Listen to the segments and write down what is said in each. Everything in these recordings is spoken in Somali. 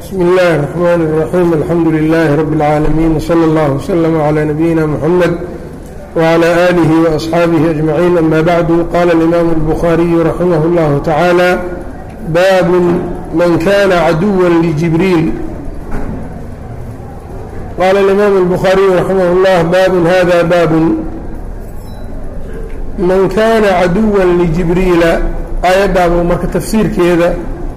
bsmi اllahi الرحmn الرaxيim alxamdu لilh rb العaalamiin wslى اllah وslm عlى nabiyina mxamed وعlى آlih وأصxaabihi أجmaعiin ama bعdu qala الإimam الbخariyu raximah اllah taعaalى bab man kana caduwa ljibriil qala الإimam الbخariyu raximah اllah bab hada bab man kana caduwa ljibriila aayaddaabuu marka tafsiirkeeda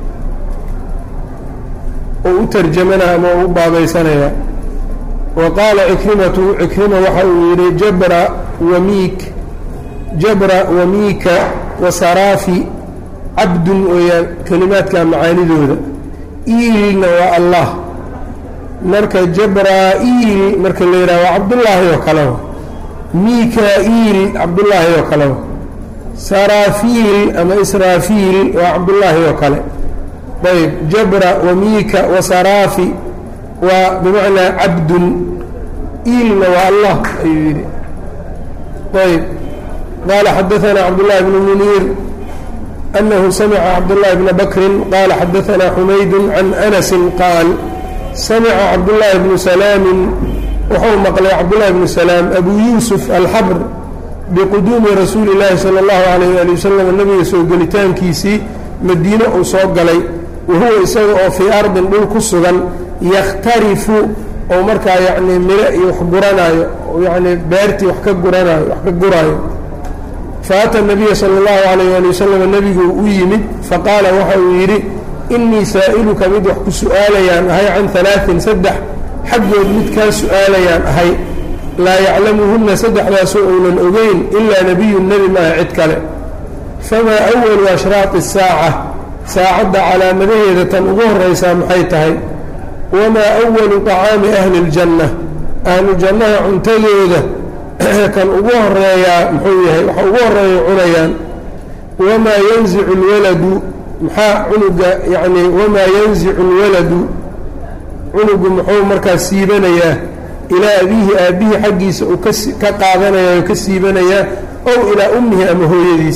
uu u tarjamanaya ama u baabaysanaya wa qaala cikrimatu cikrima waxa uu yidhi jabra wamiik jabra wamiika wasaraafi cabdun weeyaan kelimaadka macaanidooda iilna waa allah marka jabraa-iil marka la yidhaha waa cabdullaahi oo kaleba mika-iil cabdullaahi oo kaleba saraafiil ama israafiil waa cabdullaahi oo kale ayb jabra wamiika wasaraafi waa bimacnaa cabdun iilna waa allah ayuu yidhi ayb qaala xadaanaa cabdullahi bnu muniir anahu samica cabdullahi bna bakrin qaala xadaanaa xumaydu can anasin qaal samica cabdullaahi bnu salaamin wuxuu maqlay cabdullahi bnu salaam abuu yuusuf alxabr biquduumi rasuuli llaahi sala allahu calayh ali wasalam nabiga soo gelitaankiisii madiine uu soo galay wahuwa isaga oo fii ardin dhul ku sugan yakhtarifu oo markaa yacnii miro iyo wax guranaayo yacnii beertii wax ka guranaayo wax ka guraayo fa ata nabiya sala allahu calayh ali wasalam nebigu u yimid faqaala waxa uu yidhi innii saa'iluka mid wax ku su'aalayaan ahay can halaatin saddex xaggood mid kaa su'aalayaan ahay laa yaclamuhunna saddexdaasoo uunan ogeyn ilaa nebiyun nebi maaha cid kale famaa awalu ashraaqi asaaca saacadda calaamadaheeda tan ugu horraysaa maxay tahay wamaa awalu طacaami ahli اljanna ahlu jannaha cuntadooda kan ugu horeeyaa muxuu yahay waxa ugu horreeya cunayaan wamaa yanzicu اlwaladu maxaa cunuga yacnii wamaa yanzicu اlwaladu cunugu muxuu markaa siibanayaa ilaa abiihi aabbihii xaggiisa uu ka qaadanaya oo ka siibanayaa ow ilaa ummihi ama hooyadiis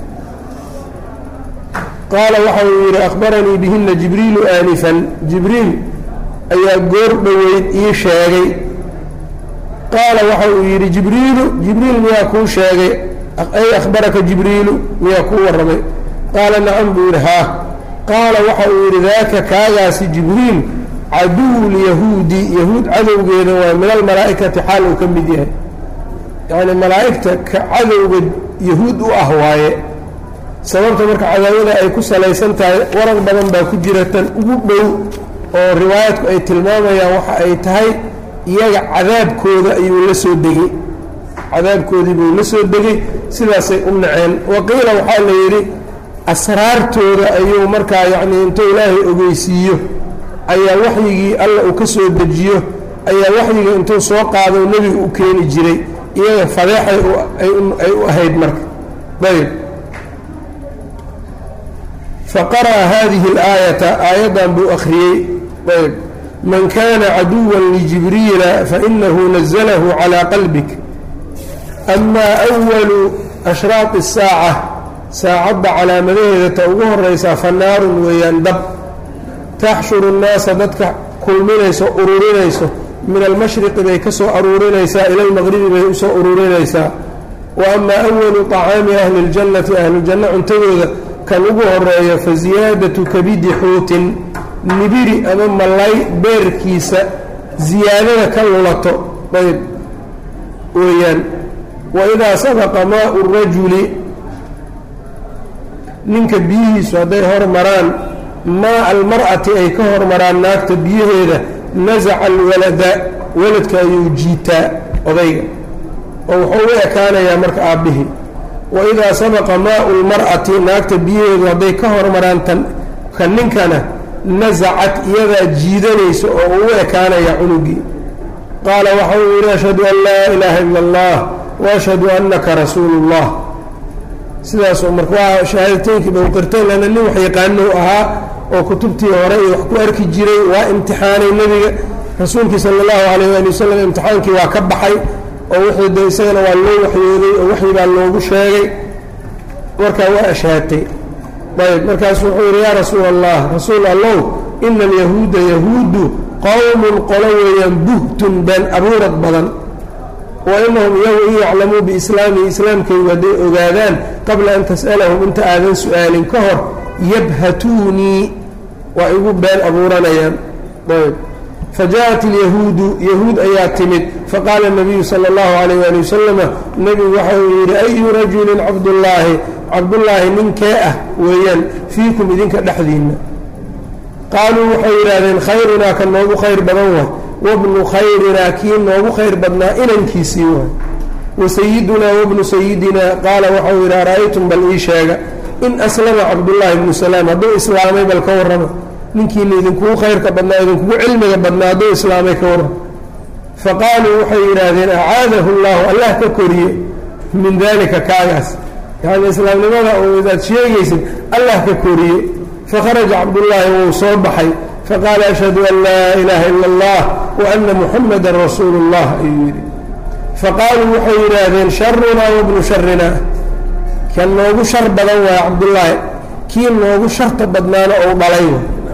qaala waxa uu yidhi akhbaranii bihina jibriilu aanifan jibriil ayaa goor dhoweyd ii sheegay qaala waxa uu yidhi jibriilu jibriil miyaa kuu sheegay ay akhbaraka jibriilu miyaa kuu warramay qaala nacam buu yidhi haa qaala waxa uu yidhi daaka kaagaasi jibriil caduwu lyahuudi yahuud cadowgeeda waa min almalaa'ikati xaal uu ka mid yahay yacnii malaa'igta ka cadowga yahuud u ah waaye sababta marka cadaawada ay ku salaysan tahay warar badan baa ku jira tan ugu dhow oo riwaayadku ay tilmaamayaan waxa ay tahay iyaga cadaabkooda ayuu la soo degey cadaabkoodii buu la soo degey sidaasay u naceen waqiila waxaa la yidhi asraartooda ayuu markaa yacnii intuu ilaahay ogeysiiyo ayaa waxyigii alla uu ka soo dejiyo ayaa waxyiga intuu soo qaado nebiga u keeni jiray iyaga fadeexay ay u ahayd marka ayb faqara'a hadihi اlaayata aayaddan buu akhriyey ayb man kana caduwa lijibriila fainahu naزlahu calىa qalbik ama أwalu ashraaqi الsaaca saacadda calaamadaheeda ta ugu horaysaa fanaarun weeyaan dab taxshuru الnaasa dadka kulminayso ururinayso min almashriqi bay ka soo aruurinaysaa ila almaqribi bay usoo ururinaysaa wa ama أwalu طacaami ahli اljannati ahlujanno cuntadooda kan ugu horeeyo fa ziyaadatu kabidi xuutin nibiri ama malay beerkiisa ziyaadada ka lulato ayb weeyaan wa idaa sabaqa maau rajuli ninka biyihiisu hadday hormaraan maa almar'ati ay ka hormaraan naagta biyaheeda nasaca alwalada waladka ayuu jiitaa odayga oo wuxuu u ekaanayaa marka aabbihii waidaa sabaqa maau lmar'ati naagta biyaheedu hadday ka hormaraan tan ka ninkana nasacat iyadaa jiidanayso oo uu u ekaanaya cunugii qaala waxa uu yidhi ashhadu an laa ilaaha ila allah waashhadu annaka rasuulu اllah sidaasoo marka waa shahaadateynkiiba u qirtay lana nin wax yaqaanow ahaa oo kutubtii hore iyo wax ku arki jiray waa imtixaanay nebiga rasuulkii sala allahu calayh ali wasalam imtixaankii waa ka baxay oo wixii de isagana waa loo waxyooday oo waxyi baa loogu sheegay markaa waa ashhaatay ayb markaasu wuxuu yidhi yaa rasuula allah rasuul allow ina alyahuuda yahuudu qowmun qolo weeyaan buhtun been abuurad badan wa inahum iyagu in yaclamuu biislaamihi islaamkaygu hadday ogaadaan qabla an tas'alahum inta aadan su'aalin ka hor yabhatuunii waa igu been abuuranayaan ayb fajaءat اlyahuudu yahuud ayaa timid faqaala الnabiyu salى اllahu عalayh ali wasalama nebigu waxa uu yidhi ayu rajulin cabdullaahi cabdullaahi ninkee ah weeyaan fiikum idinka dhexdiinna qaaluu waxay yidhaahdeen khayrunaa ka noogu khayr badan waay wabnu khayrinaa kii noogu khayr badnaa inankiisii waay wasayidunaa wabnu sayidinaa qaala waxau yidhi ara'aytum bal ii sheega in aslama cabdullaahi bnu salaam hadduu islaamay bal ka warrama ninkiina idinkugu khayrka badnaa idinkugu cilmiga badnaa hadduu islaamay ka warrama faqaaluu waxay yidhaahdeen acaadahu llahu allah ka koriye min dalika kaagaas yacni islaamnimada oo idaad sheegaysid allah ka koriye fakharaja cabdullaahi wuu soo baxay faqaala ashhadu an laa ilaaha ila allah wa ana muxamadan rasuulu اllah ayuu yidhi faqaaluu waxay yidhaahdeen sharunaa wabnu sharinaa kan noogu shar badan waaya cabdullaahi kii noogu sharta badnaana ou dhalay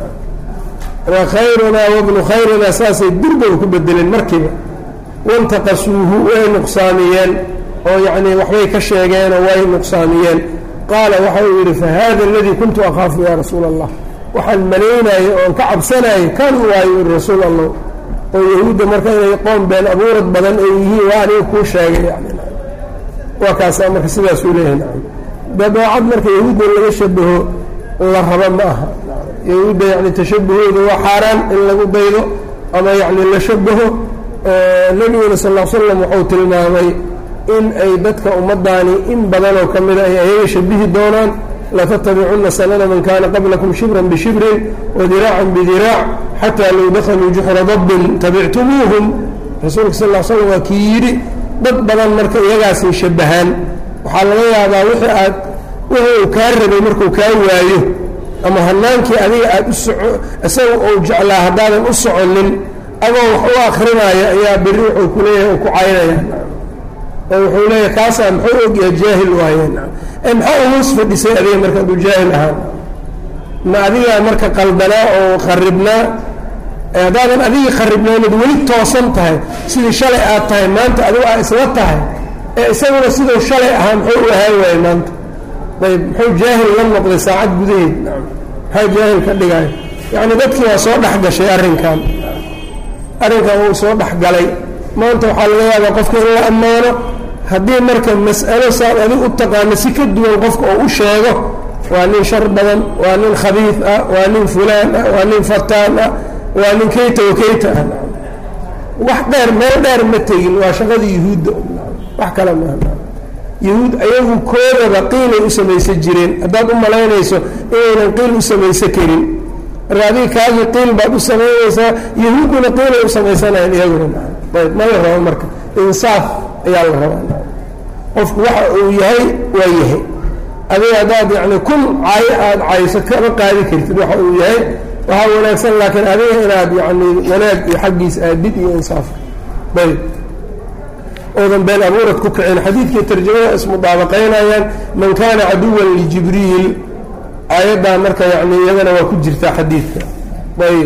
wa khayrunaa wabnu khayrinaa saasay durbow ku bedeleen markiiba wantaqasuuhu way nuqsaamiyeen oo yacnii waxbay ka sheegeenoo way nuqsaamiyeen qaala waxa uu yidhi fahada aladii kuntu akhaafu yaa rasuula allah waxaan malaynayay oon ka cabsanayay kan waayo yidhi rasuul allah oo yahuudda marka inay qoom been abuurad badan ay yihiin waa aniga kuu sheegay yani waa kaasaa marka sidaasuu leeyahay nacam dabeecad marka yahuudda in laga shabaho la raba ma aha yahuudda yani tashabahooda waa xaaraan in lagu daydo ama yacni la shabaho nebiguna sal l slam wuxuu tilmaamay in ay dadka ummaddaani in badanoo ka mida ay ayaga shabihi doonaan latattabicunna sanana man kaana qablakum shibran bishibrin wadiraacan bidiraac xataa low dakhaluu juxra dabbin tabictumuuhum rasuulka sal l slam waa kii yidhi dad badan marka iyagaasay shabahaan waxaa laga yaabaa wixii aad wixii uu kaa rabay markuu kaa waayo ama hanaankii adiga aad u soco isaga uu jeclaa haddaadan u soconin adoo wax u akrinaayo ayaa berri wuxuu ku leeyahay uu ku caynaya oo wuxuu leeyahay kaasaa muxuu ogyahay jaahil waayeen ee maxaa uhoos fadhisay adiga marka aduu jaahil ahaan ma adigaa marka qaldanaa oo kharibnaa haddaadan adigii kharibnaynad weli toosan tahay sidii shalay aad tahay maanta adigu aa isla tahay ee isaguna siduu shalay ahaa muxuu u ahaan waayey maanta ayb muxuu jaahil la noqday saacad gudaheed maxaa jaahil ka dhigaayo yacni dadkii waa soo dhex gashay arrinkan arrinkan wuu soo dhex galay maanta waxaa laga yaabaa qofka in la ammaano haddii marka mas'alo saad adig u taqaano si ka duwan qofka oo u sheego waa nin shar badan waa nin khabiif ah waa nin fulaan ah waa nin fataan ah waa nin kayta wa kayta ah wax dheer meel dheer ma tegin waa shaqadii yuhuudda wax kale maaha yahuud ayagu koodaba qiilay u samaysan jireen haddaad u malaynayso inaynan qiil u samaysan karin marka adiga kaagii qiil baad u samaynaysaa yahuudduna qiilay u samaysanayan iyaguna ayb ma la rabo marka insaaf ayaa la rabaa qofku waxa uu yahay waa yahay adiga haddaad yani kun caayo aada cayso kama qaadi kartid waxa uu yahay waxaa wanaagsan laakiin adiga inaad yani wanaag iyo xaggiis aadid iyo insaafka ayb oodan been abuurad ku kicin xadiidkii tarjamada ismudaabaqaynayaan man kaana caduwan lijibriil aayaddaa marka yani iyadana waa ku jirtaa xadiidka ayb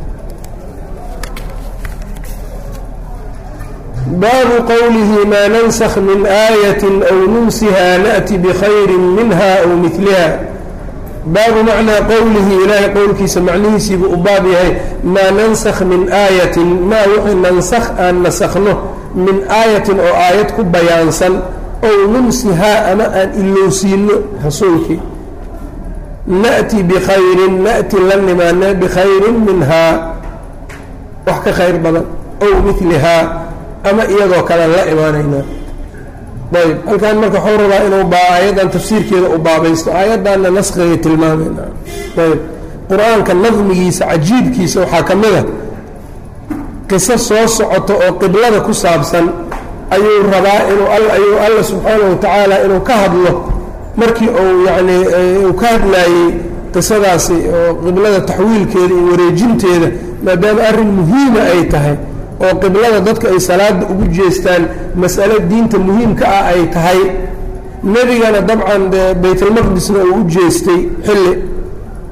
baabu qowlihi maa nansakh min aayati aw nunsiha na'ti bikhayri minha aw miliha baabu macnaa qowlihi ilaahay qowlkiisa macnihiisiibuu u baab yahay maa nansakh min aayatin maa wixii nansakh aan nasakhno min aayatin oo aayad ku bayaansan ow nunsihaa ama aan ilowsiino rasuulkii na'ti bikhayrin na'ti la nimaana bikhayrin minhaa wax ka khayr badan ow milihaa ama iyadoo kale la imaanaynaa ayb halkan marka waxuu rabaa inuu baa aayaddan tafsiirkeeda u baabaysto aayaddanna naskigay tilmaamayna ayb qur-aanka nadmigiisa cajiibkiisa waxaa ka mid a qiso soo socoto oo qiblada ku saabsan ayuu rabaa inuu ayuu alla subxaanahu watacaala inuu ka hadlo markii uu yacnii uu ka hadlaayey qisadaasi oo qiblada taxwiilkeeda iyo wareejinteeda maadaama arrin muhiima ay tahay oo qiblada dadka ay salaada ugu jeestaan mas'alo diinta muhiimka ah ay tahay nebigana dabcan dee baytulmaqdisna uu u jeestay xilli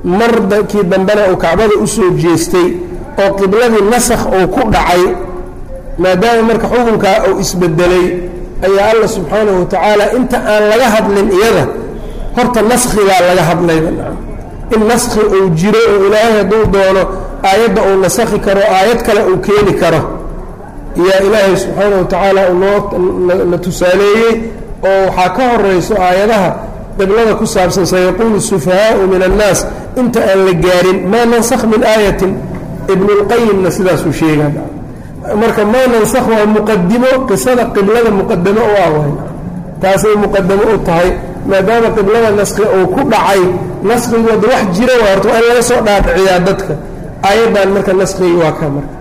markii dambena uu kacbada usoo jeestay oo qibladii nasakh uu ku dhacay maadaama marka xukunkaa uu isbedelay ayaa alla subxaanahu watacaala inta aan laga hadlin iyada horta naskhigaa laga hadlayba in naskhi uu jiro oo ilaahay hadduu doono aayadda uu nasakhi karo aayad kale uu keeni karo yaa ilaahay subxaanahu watacaala unoona tusaaleeyey oo waxaa ka horayso aayadaha qiblada ku saabsan sayaquulu sufahaau min annaas inta aan la gaarin maa nansakh min aayatin ibnulqayimna sidaasuu sheegaa marka maa nansakh waa muqadimo qisada qiblada muqadamo u ah waay taasay muqadamo u tahay maadaama qiblada naskhi uu ku dhacay naskigooda wax jira waa horta waa in laga soo dhaadhiciyaa dadka aayaddan marka naskigi waa ka marka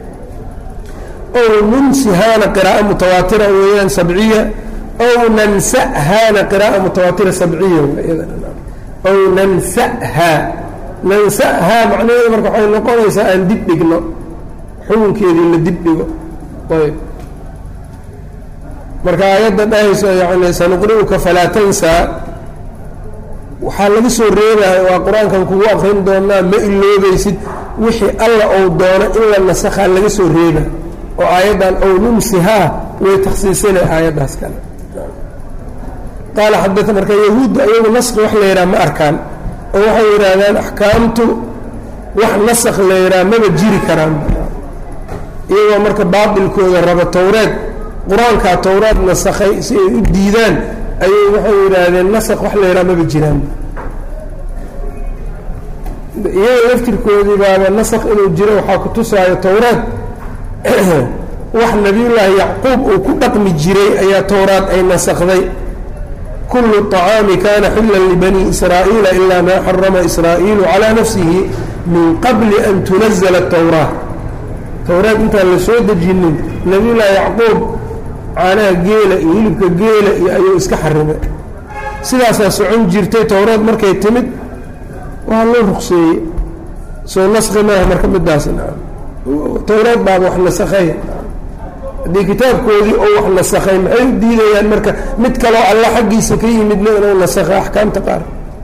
ow nunsihaana qiraa'o mutawaatira weeyaan sabciya ow nansahaana qiraa'o mutawaatira sabciya ow nansahaa nansahaa macnaheedu marka waxay noqonaysaa aan dib dhigno xukunkeedii la dib dhigo ayb marka aayadda dhahayso yani sanuqri'uka falaa tansaa waxaa laga soo reebaya waa qur-aankan kugu aqrin doonaa ma iloobaysid wixii alla ou doono in la nasakhaa laga soo reeba oo aayaddan ow nunsihaa way takhsiisinay aayaddaas kale qaala xada marka yahuudda iyagu naski wax la yidhaha ma arkaan oo waxay yidhaahdaan axkaamtu wax nasakh la yidhaha maba jiri karaan iyagoo marka baatilkooda raba towreed qur-aankaa towraad nasakhay si ay u diidaan ayay waxay yidhaahdeen nasakh wax la yidhaha maba jiraan iyaga laftirkoodii baaba nasakh inuu jiro waxaa ku tusaayo towraad wax nabiyullaahi yacquub uu ku dhaqmi jiray ayaa towraad ay nasakday kullu طacaami kana xillan libani israa'iila ilaa maa xarama israa'iilu calaa nafsihi min qabli an tunazla الtowraa towraad intaan la soo dejinin nabiyullaahi yacquub caanaha geela iyo hilibka geela iyo ayuu iska xarimay sidaasaa socon jirtay towraad markay timid waa loo ruqseeyey soo naskhi maaha marka midaas towraad baaba wax nasakhay haddii kitaabkoodii oo wax nasakhay maxay u diidayaan marka mid kaloo alla xaggiisa ka yimidna inuu nasakhay axkaamta qaar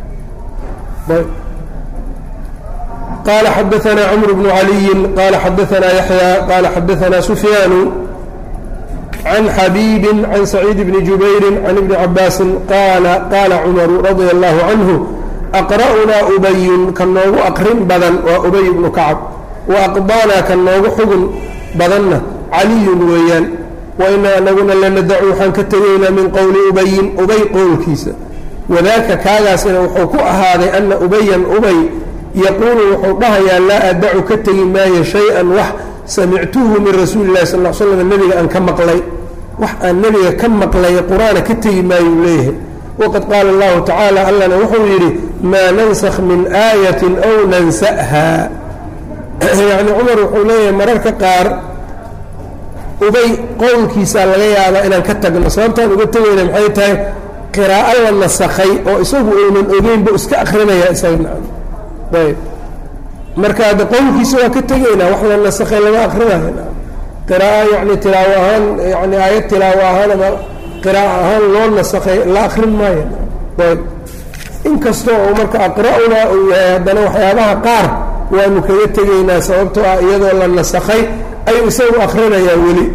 qala xadaanaa cmr bnu caliyin qala xadaanaa yaxya qala xadaanaa sufyaanu can xabiibi can saciid bni jubayri can ibni cabaasin qaala qaala cumaru radia allahu canhu aqra'unaa ubayun ka noogu aqrin badan waa ubay bnu kacab wa aqdaanaa ka noogu xugun badanna caliyun weeyaan wa inaa anaguna lanadacu waxaan ka tegaynaa min qowli ubayin ubay qowlkiisa wadaaka kaagaasina wuxuu ku ahaaday ana ubayan ubay yaquulu wuxuu dhahayaa laa adacu ka tegi maayo shay-an wax samictuhu min rasuuli illahi sal l slam nebiga aan ka maqlay wax aan nebiga ka maqlay qur-aana ka tegi maayuu leeyahay waqad qaala allahu tacaala allana wuxuu yidhi maa nansakh min aayatin ow nansaha yacni cumar wuxuu leeyahay mararka qaar ubay qowlkiisaa laga yaabaa inaan ka tagno sababtaan uga tegayna maxay tahay qiraa'o la nasakhay oo isagu aynan ogeynba iska akrinaya isaga ayb marka hadda qowlkiisa waa ka tegaynaa wax la nasakhay lama akrinayo qiraa'o yani tilaawo ahaan yani aayad tilaawo ahaan ama qiraa'o ahaan loo nasakhay la akrin maayo ayb inkastoo uu marka aqra'unaa uu yahay haddana waxyaabaha qaar waanu kaga tegaynaa sababtoo ah iyadoo la nasakhay ayuu isagu akrinayaa weli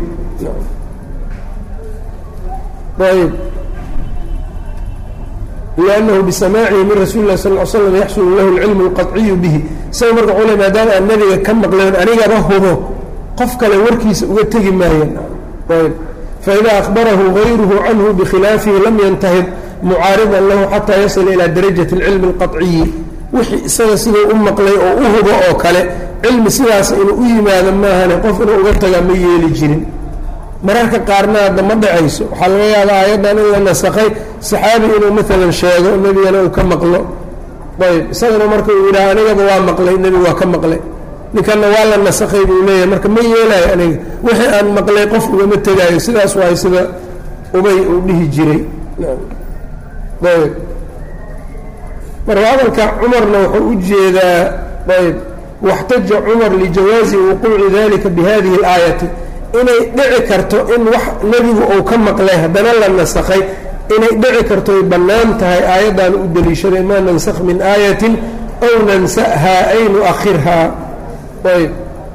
ayb لأnنه بسmاعihi min rasuل الlah sl ل sلم yaxsul lahu الcilم الqaطciyu bihi isaga marka wxuu le maadaama aan nabiga ka maqleen anigaba hubo qof kale warkiisa uga tegi maayeen ayb faإida أخbarahu غayruhu canhu bkhilaafihi lam yntahid mucaariضa lahu xatىa yaصل ilى darajaة الcilم الqaطciyi wixii isaga siduu u maqlay oo u hubo oo kale cilmi sidaas inuu u yimaado maahane qof inuu uga tagaa ma yeeli jirin mararka qaarna hadda ma dhacayso waxaa laga yaabaa aayaddan in la nasakhay saxaabi inuu maalan sheego nebigana uu ka maqlo ayb isagana marka uu yidhaha anigaba waa maqlay nebigu waa ka maqlay ninkanna waa la nasakhay buu leeyahay marka ma yeelayo aniga wixii aan maqlay qof ugama tegaayo sidaas waay sida ubay uu dhihi jiray ayb marka hadalka cumarna wuxuu u jeedaa ayb waxtaja cumar lijawaazi wuquuci dalika bihadihi اlaayati inay dhici karto in wax nebigu uu ka maqlay haddana la nasakhay inay dhici karto ay bannaan tahay aayaddan u deliishaday maa nansakh min aayatin aw nansahaa ay nu'akhirhaa ayb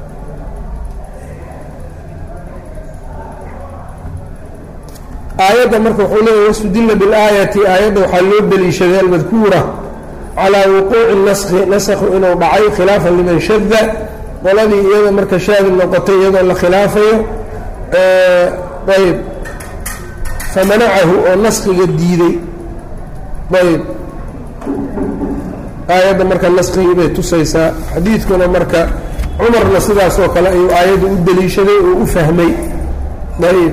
aayadda marka wuxuu leeyahy wastudila bilaayati aayadda waxaa loo deliishaday almadkuura calaa wuquuci naskhi naskhu inuu dhacay khilaafan liman shada qoladii iyada marka shaadi noqotay iyadoo la khilaafayo ayb famanacahu oo naskhiga diiday ayb aayadda marka naskigii bay tusaysaa xadiidkuna marka cumarna sidaas oo kale ayuu aayadda u deliishaday oo u fahmay ayb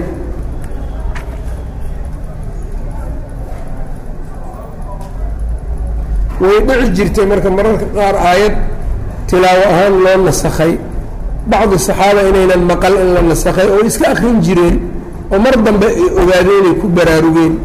way dhici jirtay marka mararka qaar aayad tilaawo ahaan loo nasakhay bacdu saxaaba inaynan maqal in la nasakhay oo iska akrin jireen oo mar dambe ay ogaadeen inay ku baraarugeen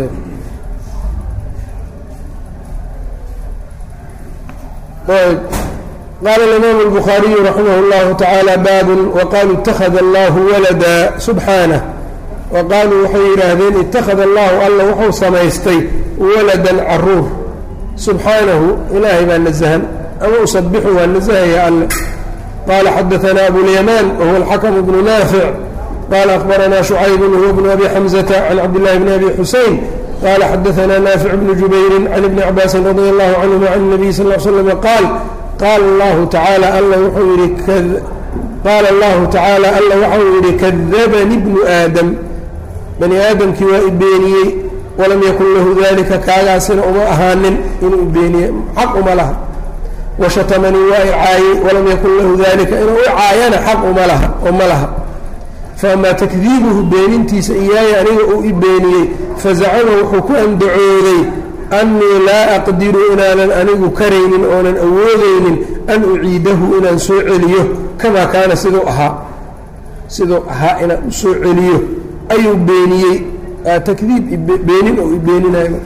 qaala اimaam الbukhaariyu raximah اllahu tacaala baabun waqaaluu اtakhada allahu walada subxaanah wa qaaluu waxay yidhaahdeen ittakhada allahu alla wuxuu samaystay waladan caruur subxaanahu ilaahay baa nasahan ama usabixu waa nasahaya alle qaala xadaanaa abulyamaan wahuwa alxakmu bnu naafic qaala akhbaranaa shucaybun huwa bnu abi xamzata can cabdillahi bni abi xuseyn qaala xadaanaa naafic bnu jubayrin can ibni cabaasin radia allahu canhuma can nabiy sal l slm qaal qaala allahu tacaala alla wuxuu yidhi qaala allahu tacaala alla waxau yidhi kadabani bnu aadam bani aadamkii waa i beeniyey walam yakun lahu dalika kaagaasina uma ahaanin inuu beeniye xaq uma laha washatamanii waa i caayey walam yakun lahu dalika inuu i caayana xaq uma laha oo ma laha faamaa takdiibuhu beenintiisa iyaaya aniga uu i beeniyey fazacama wuxuu ku andacooday annii laa aqdiru inaanan anigu karaynin oonan awoodaynin an uciidahu inaan soo celiyo kamaa kaana siduu ahaa siduu ahaa inaan u soo celiyo ayuu beeniyey takdiib beenin oo i beeninayo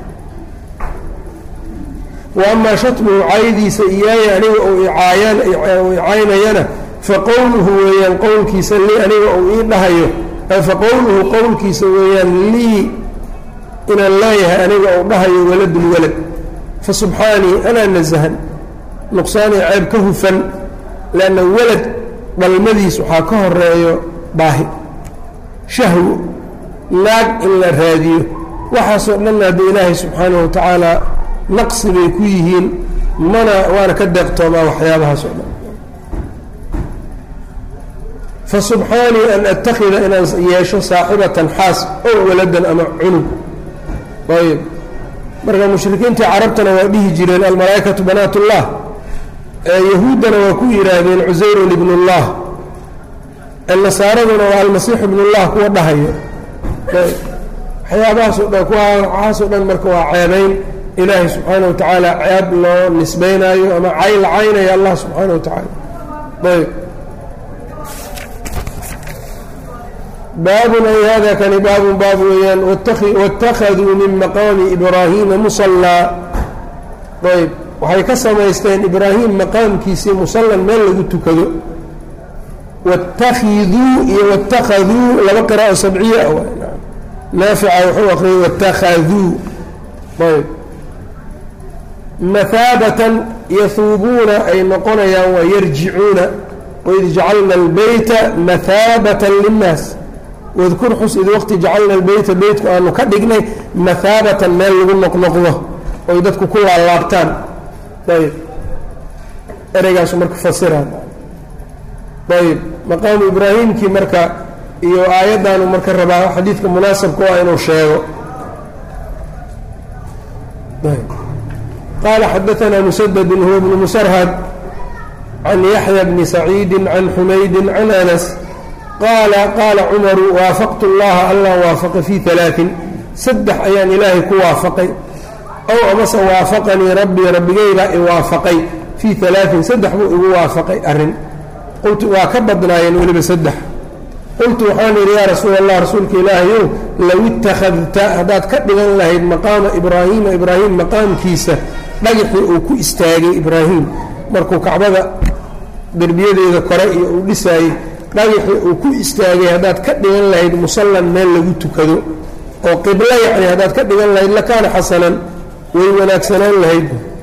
wa amaa shatmuhu caydiisa iyaaya aniga ou icaayaan icaynayana faqowluhu weeyaan qowlkiisa lii aniga ou ii dhahayo faqowluhu qowlkiisa weeyaan lii inaan leeyahay aniga ou dhahayo waladun walad fa subxaanii anaa nasahan nuqsaanii ceeb ka hufan leanna walad dhalmadiis waxaa ka horeeyo baahi shahwo naag in la raadiyo waxaasoo dhan hadda ilaahay subxaanahu wa tacaala naqsi bay ku yihiin mana waana ka deeqtoomaa waxyaabahaas oo dhan fa subxaanii an attakhida inaan yeesho saaxibatan xaas ow waladan ama cunug ayb marka mushrikiintii carabtana waa dhihi jireen almalaa'ikatu banaat ullah yahuuddana waa ku yidhaahdeen cusayrun ibn اllah nasaaraduna waa almasiix ibn اllah kuwa dhahayo waxyaabahaasoo dhan waxaasoo dhan marka waa ceebayn ilaahay subxaana wa tacaala ceeb loo nisbaynaayo ama cay la caynaya allah subxaana wa tacaala ayb baabun ay hada kani baabun baab weeyaan wاtakhaduu min maqaami ibraahiima musallaa ayb waxay ka samaysteen ibraahim maqaamkiisii musallan meel lagu tukado wاtakiduu iyo wاtakhaduu laba qiraa'o sabciya ah naafica wuxuu aqriyay wاtakhaduu ayb mahaabatan yahuubuuna ay noqonayaan waa yarjicuuna waid jacalna اlbeyta mahaabata linnaas wadkur xus id waqti jacalna albeyta beytku aanu ka dhignay mahaabatan meel lagu noqnoqdo oy dadku ku laalaabtaan ayb ereygaasu marka fasiraan ayb maqaamu ibraahimkii marka iyo aayaddaanu marka rabaa xadiidka munaasabka waa inuu sheego qaala xadaanaa musadadun huwa bnu musarhad can yaxya bni saciidi can xumaydi can anas qaala qaala cumaru waafaqtu اllaha allah waafaqa fii alaain saddex ayaan ilaahay ku waafaqay ow amase waafaqanii rabbii rabbigaybaa i waafaqay fii alaain saddex buu igu waafaqay arrin qultu waa ka badnaayeen weliba saddex qultu waxaan yidhi yaa rasuul allah rasuulka ilaahayow low ittakhadta haddaad ka dhigan lahayd maqaama ibraahiima ibraahim maqaamkiisa dhagaxii uu ku istaagay ibraahim markuu kacbada derbiyadeeda kore iyo uu dhisaayey dhagaxii uu ku istaagay haddaad ka dhigan lahayd musallan meel lagu tukado oo qiblo yacni haddaad ka dhigan lahayd lakaana xasanan way wanaagsanaan lahayd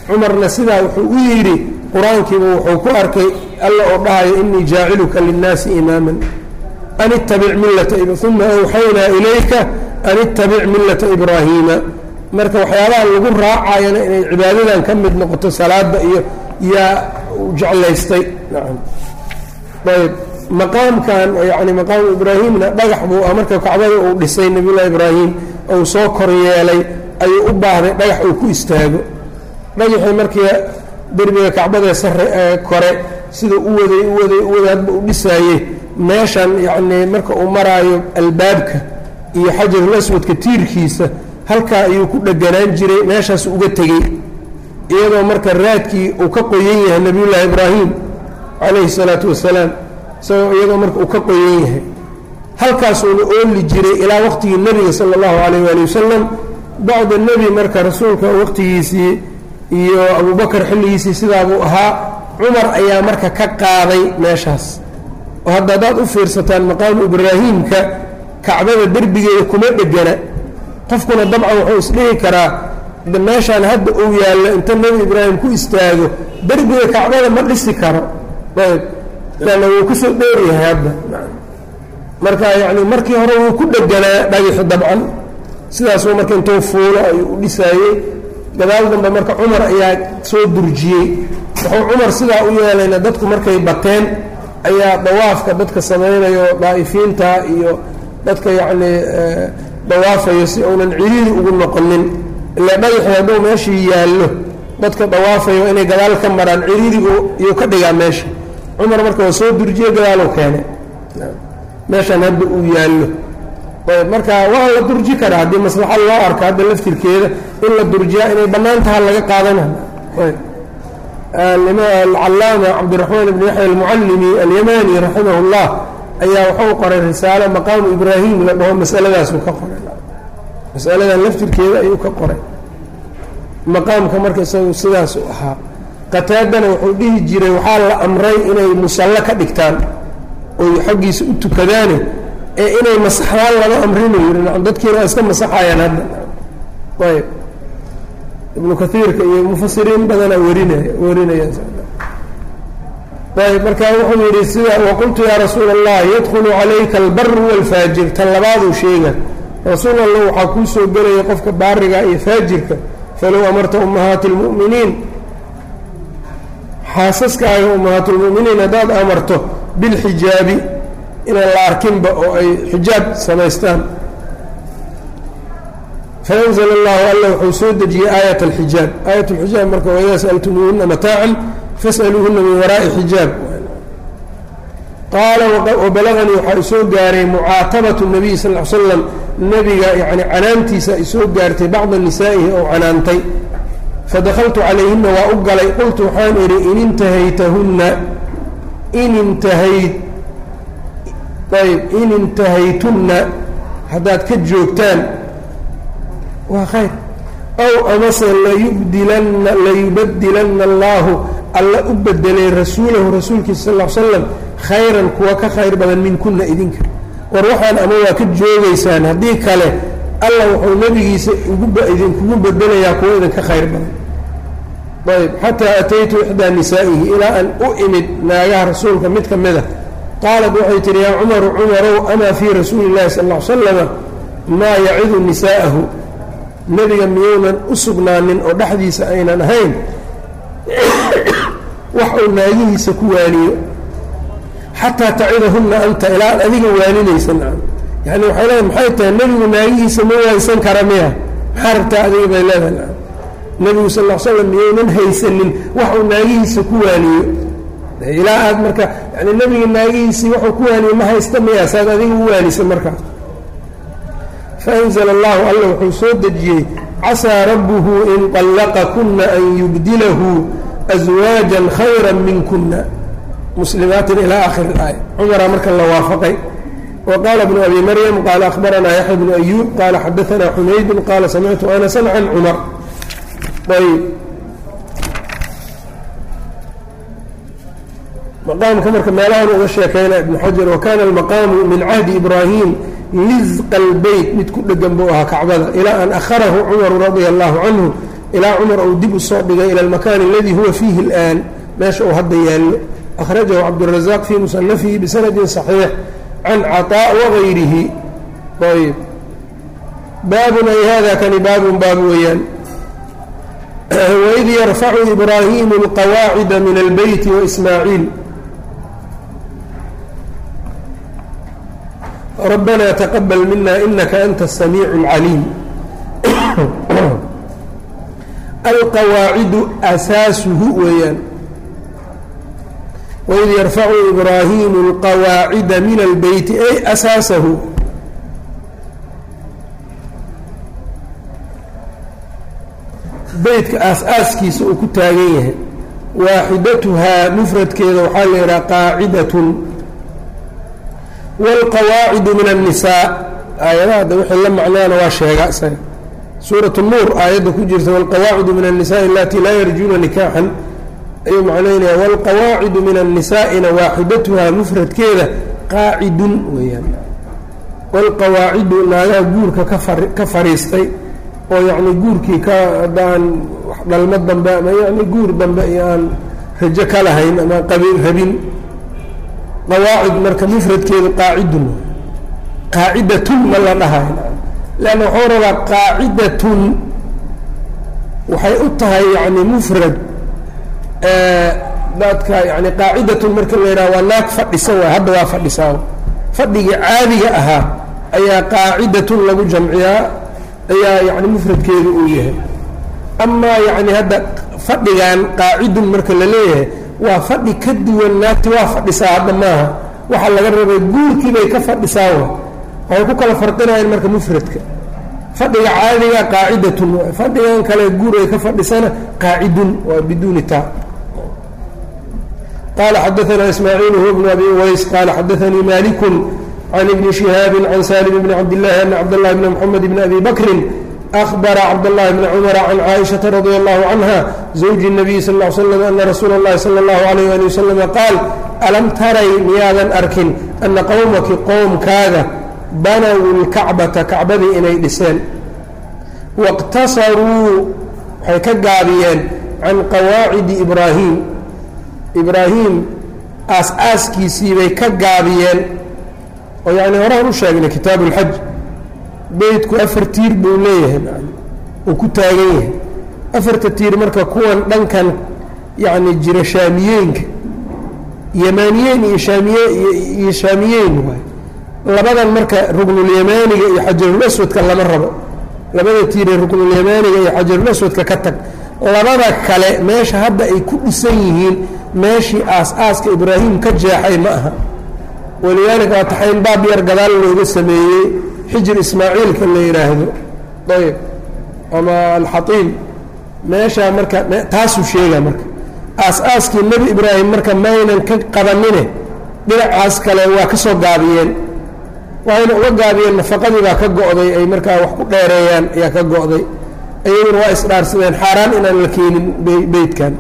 cumarna sidaa wuxuu u yidhi qur-aankiiba wuxuu ku arkay alla oo dhahayo inii jaaciluka linnaasi imaaman an ittabic millata uma awxaynaa ilayka an ittabic millata ibraahiima marka waxyaabaha lagu raacayana inay cibaadadan ka mid noqoto salaada iyo yaa jeclaystay nacam ayb maqaamkan yani maqaamu ibraahimna dhagax buu ah marka kacbada uu dhisay nabiyullahi ibraahim ou soo koryeelay ayuu u baahday dhagax uu ku istaago dhagaxii markii derbiga kacbadee sare ee kore siduu u waday u waday u waday hadba u dhisaayey meeshan yacnii marka uu maraayo albaabka iyo xajarul aswadka tiirkiisa halkaa ayuu ku dheganaan jiray meeshaas uga tegey iyadoo marka raadkii uu ka qoyan yahay nebiyullaahi ibraahim calayhi salaatu wasalaam isagoo iyadoo marka uu ka qoyan yahay halkaasuuna ooli jiray ilaa waqtigii nebiga sala allahu calayh waali wasalam bacda nebi marka rasuulka waqtigiisii iyo abubakar xilligiisii sidaabuu ahaa cumar ayaa marka ka qaaday meeshaas oo hadda haddaad u fiirsataan maqaamu ibraahiimka kacbada derbigeeda kuma dhegana qofkuna dabcan wuxuu isdhihi karaa meeshaan hadda uu yaallo inta nebi ibraahim ku istaago derbiga kacbada ma dhisi karo ayb lanna wuu kusoo dheeryahay hadda marka yacni markii hore wuu ku dheganaa dhagixi dabcan sidaasuu marka intuu fuulo ayuu u dhisaayey gadaal dambe marka cumar ayaa soo durjiyey wuxuu cumar sidaa u yeelayna dadku markay bateen ayaa dawaafka dadka samaynayo daa'ifiinta iyo dadka yacnii dawaafayo si uunan ciriiri ugu noqonin ilaa dhagaxii hadduu meeshii yaallo dadka dawaafayo inay gadaal ka maraan ciriirigu iyuu ka dhigaa meesha cumar marka waa soo durjiye gadaaluu keenay meeshaan hadda uu yaallo ayb marka waa la durji karaa haddii maslaxad loo arka hadda laftirkeeda in la durjiyaa inay bannaan taha laga qaadana alcallaama cabdiraxmaan ibn yaxya almucallimi alyamani raximah اllah ayaa wuxuu qoray risaalo maqaamu ibraahim la dhaho masaladaasuu ka qoray masaladan laftirkeeda ayuu ka qoray maqaamka marka isagu sidaas u ahaa qataadana wuxuu dhihi jiray waxaa la amray inay musallo ka dhigtaan oy xaggiisa u tukadaane ee inay masaxdaan lama amrinu yidhi dadkiina waa iska masaxayaan hadda ayb ibnu kaiirka iyo mufasiriin badanaa warinaya warinayaan ayb marka wuxuu yidhi sida waqultu yaa rasuula allah yadkhulu calayka albaru waalfaajir tan labaaduu sheega rasuul allah waxaa kuu soo gelaya qofka baariga iyo faajirka falow amarta ummahaati اlmu'miniin xaasaskaaga ummahaatulmu'miniin haddaad amarto bilxijaabi inaan la arkinba oo ay xijaab samaystaan faأnzl اllahu alla wuxuu soo dejiyey aayat اlxijaab aayat اlxijaab marka waidaa sأltumuuhuna mataacan fasأaluuhuna min waraa'i xijaab qaala wabalaganii waxaa isoo gaaray mucaatabaةu الnabiy sal ly slam nebiga yani canaantiisa isoo gaartay bacda nisaa'ihi ou canaantay fadakaltu calayhina waa u galay qultu waxaan idhi in intahaytahunna in intahayd ayb in intahaytunna haddaad ka joogtaan waa khayr ow amase layubdilanna layubadilanna allaahu alla u bedelay rasuulahu rasuulkiisa sal l slam khayran kuwa ka khayr badan minkunna idinka war waxaan ama waa ka joogaysaan haddii kale alla wuxuu nebigiisa idinkugu bedelayaa kuwa idinka khayr badan ayb xataa ataytu ixdaa nisaa'ihi ilaa aan u imid naagaha rasuulka mid ka mida qaalat waxay tihi yaa cumaru cumarow amaa fii rasuuli illahi sal l slama maa yacidu nisaa'ahu nebiga miyuunan u sugnaanin oo dhexdiisa aynan ahayn wax uu naagihiisa ku waaniyo xataa tacidahunna anta ilaa ad adiga waaninaysa yani waxay leedahay maxay tahay nebigu naagihiisa ma waansan kara miya maxaa rabtaa adiga bay leedahay nebigu sal l slam miyaynan haysanin wax uu naagihiisa ku waaniyo ilaa aad marka yani nebiga naagihiisii waxuu ku waaniye ma haysta miya saad adiga u waanisa markaa faanzla allahu alla wuxuu soo dejiyey casaa rabbuhu in طallaqakuna an yubdilahu aswaajan khayra minkuna muslimaatin ilaa akhir اlaaya cumaraa marka la waafaqay wa qaala bnu abi maryam qaala akhbaranaa yaxya bnu ayuub qaala xadaanaa xumaydun qaala samictu anasan can cumar ayb maqaamka marka meelahan uga sheekayna ibnu xajar wakana almaqaamu min cahdi ibraahim lisqa albeyt mid ku dhegan buu ahaa kacbada ilaa an akharahu cumaru radia allahu canhu ilaa cumar uu dib usoo dhigay ila almakaani aladii huwa fiihi اlآan meesha uu hadda yaallo akhrajahu cabdالraزaaq fii musanafihi bisanadi صaxiix can caطاء wagayrihi ayb baabun ay hada kani baabun baab weeyaan waid yarfacu ibraahimu اlqawaacida min اlbeyti waismaaciil rabbana taqabal mina inaka anta الsamiic اlcaliim alqawaacidu asaasuhu weeyaan waid yarfacu ibraahimu اlqawaacida min albeyti ay asaasahu beytka aas-aaskiisa uu ku taagan yahay waaxidatuhaa mufradkeeda waxaa la yidhaha qaacidatun wاlqawaacidu min الnisaa aayadaha de wixii la macnaana waa sheega isaga suuraة الnuur aayadda ku jirta wاlqawaacidu min الnisaءi alatii laa yarjuuna nikaaxan ayuu macnaynaya wاlqawaacidu min الnisaa'ina waaxidatuhaa mufradkeeda qaacidun weeyaan wاlqawaacidu naagaha guurka ka fariistay oo yacni guurkii ka haddaan dhalmo dambe ama yani guur dambe iyo aan rajo ka lahayn ama qabin rabin qawaacid marka mufradkeedu qaacidun qaacidatun ma la dhahayo leanna waxuu rabaa qaacidatun waxay u tahay yani mufrad dadka yani qaacidatun marka la yidhaha waa naag fadhisa waay hadda waa fadhisaa fadhigii caadiga ahaa ayaa qaacidatun lagu jamciyaa ayaa yani mufradkeedu uu yahay amaa yani hadda fadhigan qaacidun marka la leeyahay waa fadhi ka duwan naagti waa fadhisaa hadda maaha waxaa laga rabay guurkii bay ka fadhisaa wa waxay ku kala farqinayaan marka mufradka fadhiga caadiga qaacidatun waay fadhigan kale guur ay ka fadhisana qaacidun waa biduuni taa qala xadaana ismaaciil huwa bnu abi uways qala xadaanii malikun can ibni shihaabi can salim bni cabdillahi ana cabdاllahi bni mxamed bni abi bakrin أخبر cبد اللh بن cمر عن cائشhaة رضي الله عنها زوج النبي sl اه sلم أن رsuuل الlahi slى الله عليه aلي وسلم qاal أlم taray miyaadan arkin أna qowmaki qowmkaaga banow الكacbaةa kacbadii inay dhiseen واqtasaruu waxay ka gaabiyeen can qawaacidi إbraahiim إbraahiim aas-aaskiisii bay ka gaabiyeen oo yani horaan u sheegnay kitaaب الxaj beydku afar tiir buu leeyahay uu ku taagan yahay afarta tiir marka kuwan dhankan yacni jira shaamiyeenka yamaaniyeyn iyo shaamiye iyo shaamiyeyn waay labadan marka ruknulyamaaniga iyo xajarulaswadka lama rabo labada tiiree ruknulyamaaniga iyo xajarulaswadka ka tag labada kale meesha hadda ay ku dhisan yihiin meeshii aas-aaska ibraahim ka jeexay ma aha walidaalika waa taxayn baab yar gadaal looga sameeyey xijir ismaaciilka la yidhaahdo ayb ama alxaiim meeshaa marka taasuu sheegaa marka aas-aaskii nebi ibraahim marka maynan ka qabanine dhinacaas kale waa ka soo gaabiyeen waayna uga gaabiyeen nafaqadii baa ka go'day ay markaa wax ku dheereeyaan ayaa ka go'day ayaguna waa isdhaarsadeen xaaraan inaan la keenin beydkan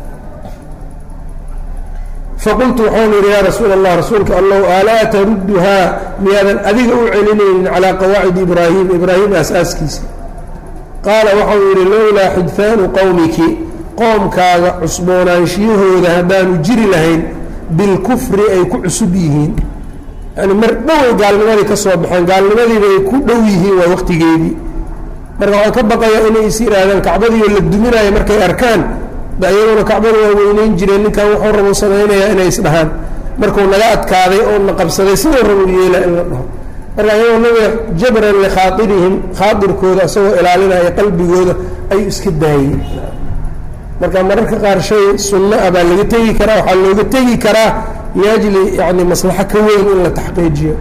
faqultu waxaan yidhi yaa rasuul allah rasuulka allow alaa tarudduhaa miyaadan adiga u celinaynin calaa qawaacidi ibraahim ibraahim aas-aaskiisa qaala waxau yidhi lowlaa xidfaanu qowmiki qoomkaaga cusboonaanshiyahooda haddaanu jiri lahayn bilkufri ay ku cusub yihiin yani mar dhoway gaalnimadii ka soo baxeen gaalnimadiiba ay ku dhow yihiin waa waqtigeedii marka waxaan ka baqayaa inay is yidhaahdaan kacbadiioo la duminaayo markay arkaan iyaguna kacbada waa weyneyn jireen ninkan wuxuu rabu samaynayaa inay isdhahaan markuu naga adkaaday oo na qabsaday sidoo rabu yeela in la dhaho marka iyagoo nabiga jabran likhaairihim khaairkooda isagoo ilaalinaya qalbigooda ayuu iska daayey marka mararka qaar shay sunno ah baa laga tegi karaa waxaa looga tegi karaa liajli yani maslaxo ka weyn in la taxqiijiyo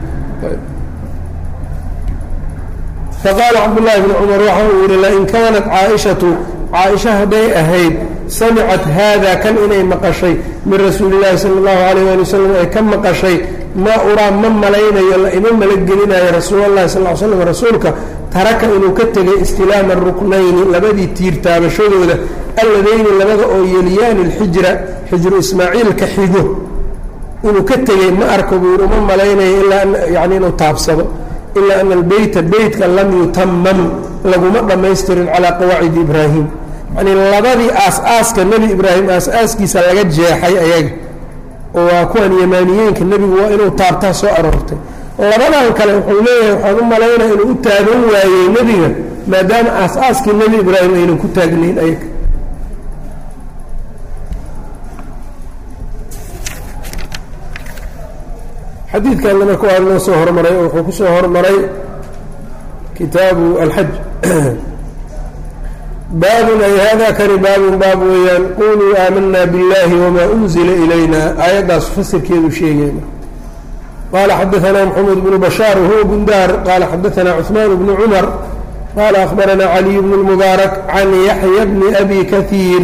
faqaala cabdullaahi bni cumar waxa uu yihi lain kaanat caaishatu caaisha hadday ahayd samicat haada kan inay maqashay min rasuuli llaahi sala allahu alayh ali wasalam ay ka maqashay maa uraa ma malaynayo la ima malagelinayo rasuulallahi sal l slam rasuulka taraka inuu ka tegay istilaama ruknayni labadii tiir taabashadooda alladayni labada oo yeliyaani lxijra xijru ismaaciilka xigo inuu ka tegey ma arko buu yidhi uma malaynayo ilaa yani inuu taabsado ilaa ana albeyta beytka lam yutamam laguma dhammaystirin calaa qawaacidi ibraahim yani labadii aas-aaska nebi ibraahim aas-aaskiisa laga jeexay ayaga oo waa kuwan yamaaniyeenka nebigu waa inuu taabtaa soo aroortay labadan kale wuxuu leeyahay waxaan u malaynaya inuu u taagan waayey nebiga maadaama aas-aaskii nebi ibraahim aynan ku taagnayn ayaga xadiidkanna marka waa noo soo hormaray oo wuxuu ku soo hormaray kitaabu alxaj baabun ay hada kani baabun baab weeyaan quluu aamanaa biاllahi wma unzila ilayna aayaddaas fasirkeedu sheegayna qala xadaثna mxamed bnu bashaar wahuwa bundaar qala xadaثna cثmaan bnu cumar qala akhbarana caliy bn اlmubaarak can yaxya bni abi kahiir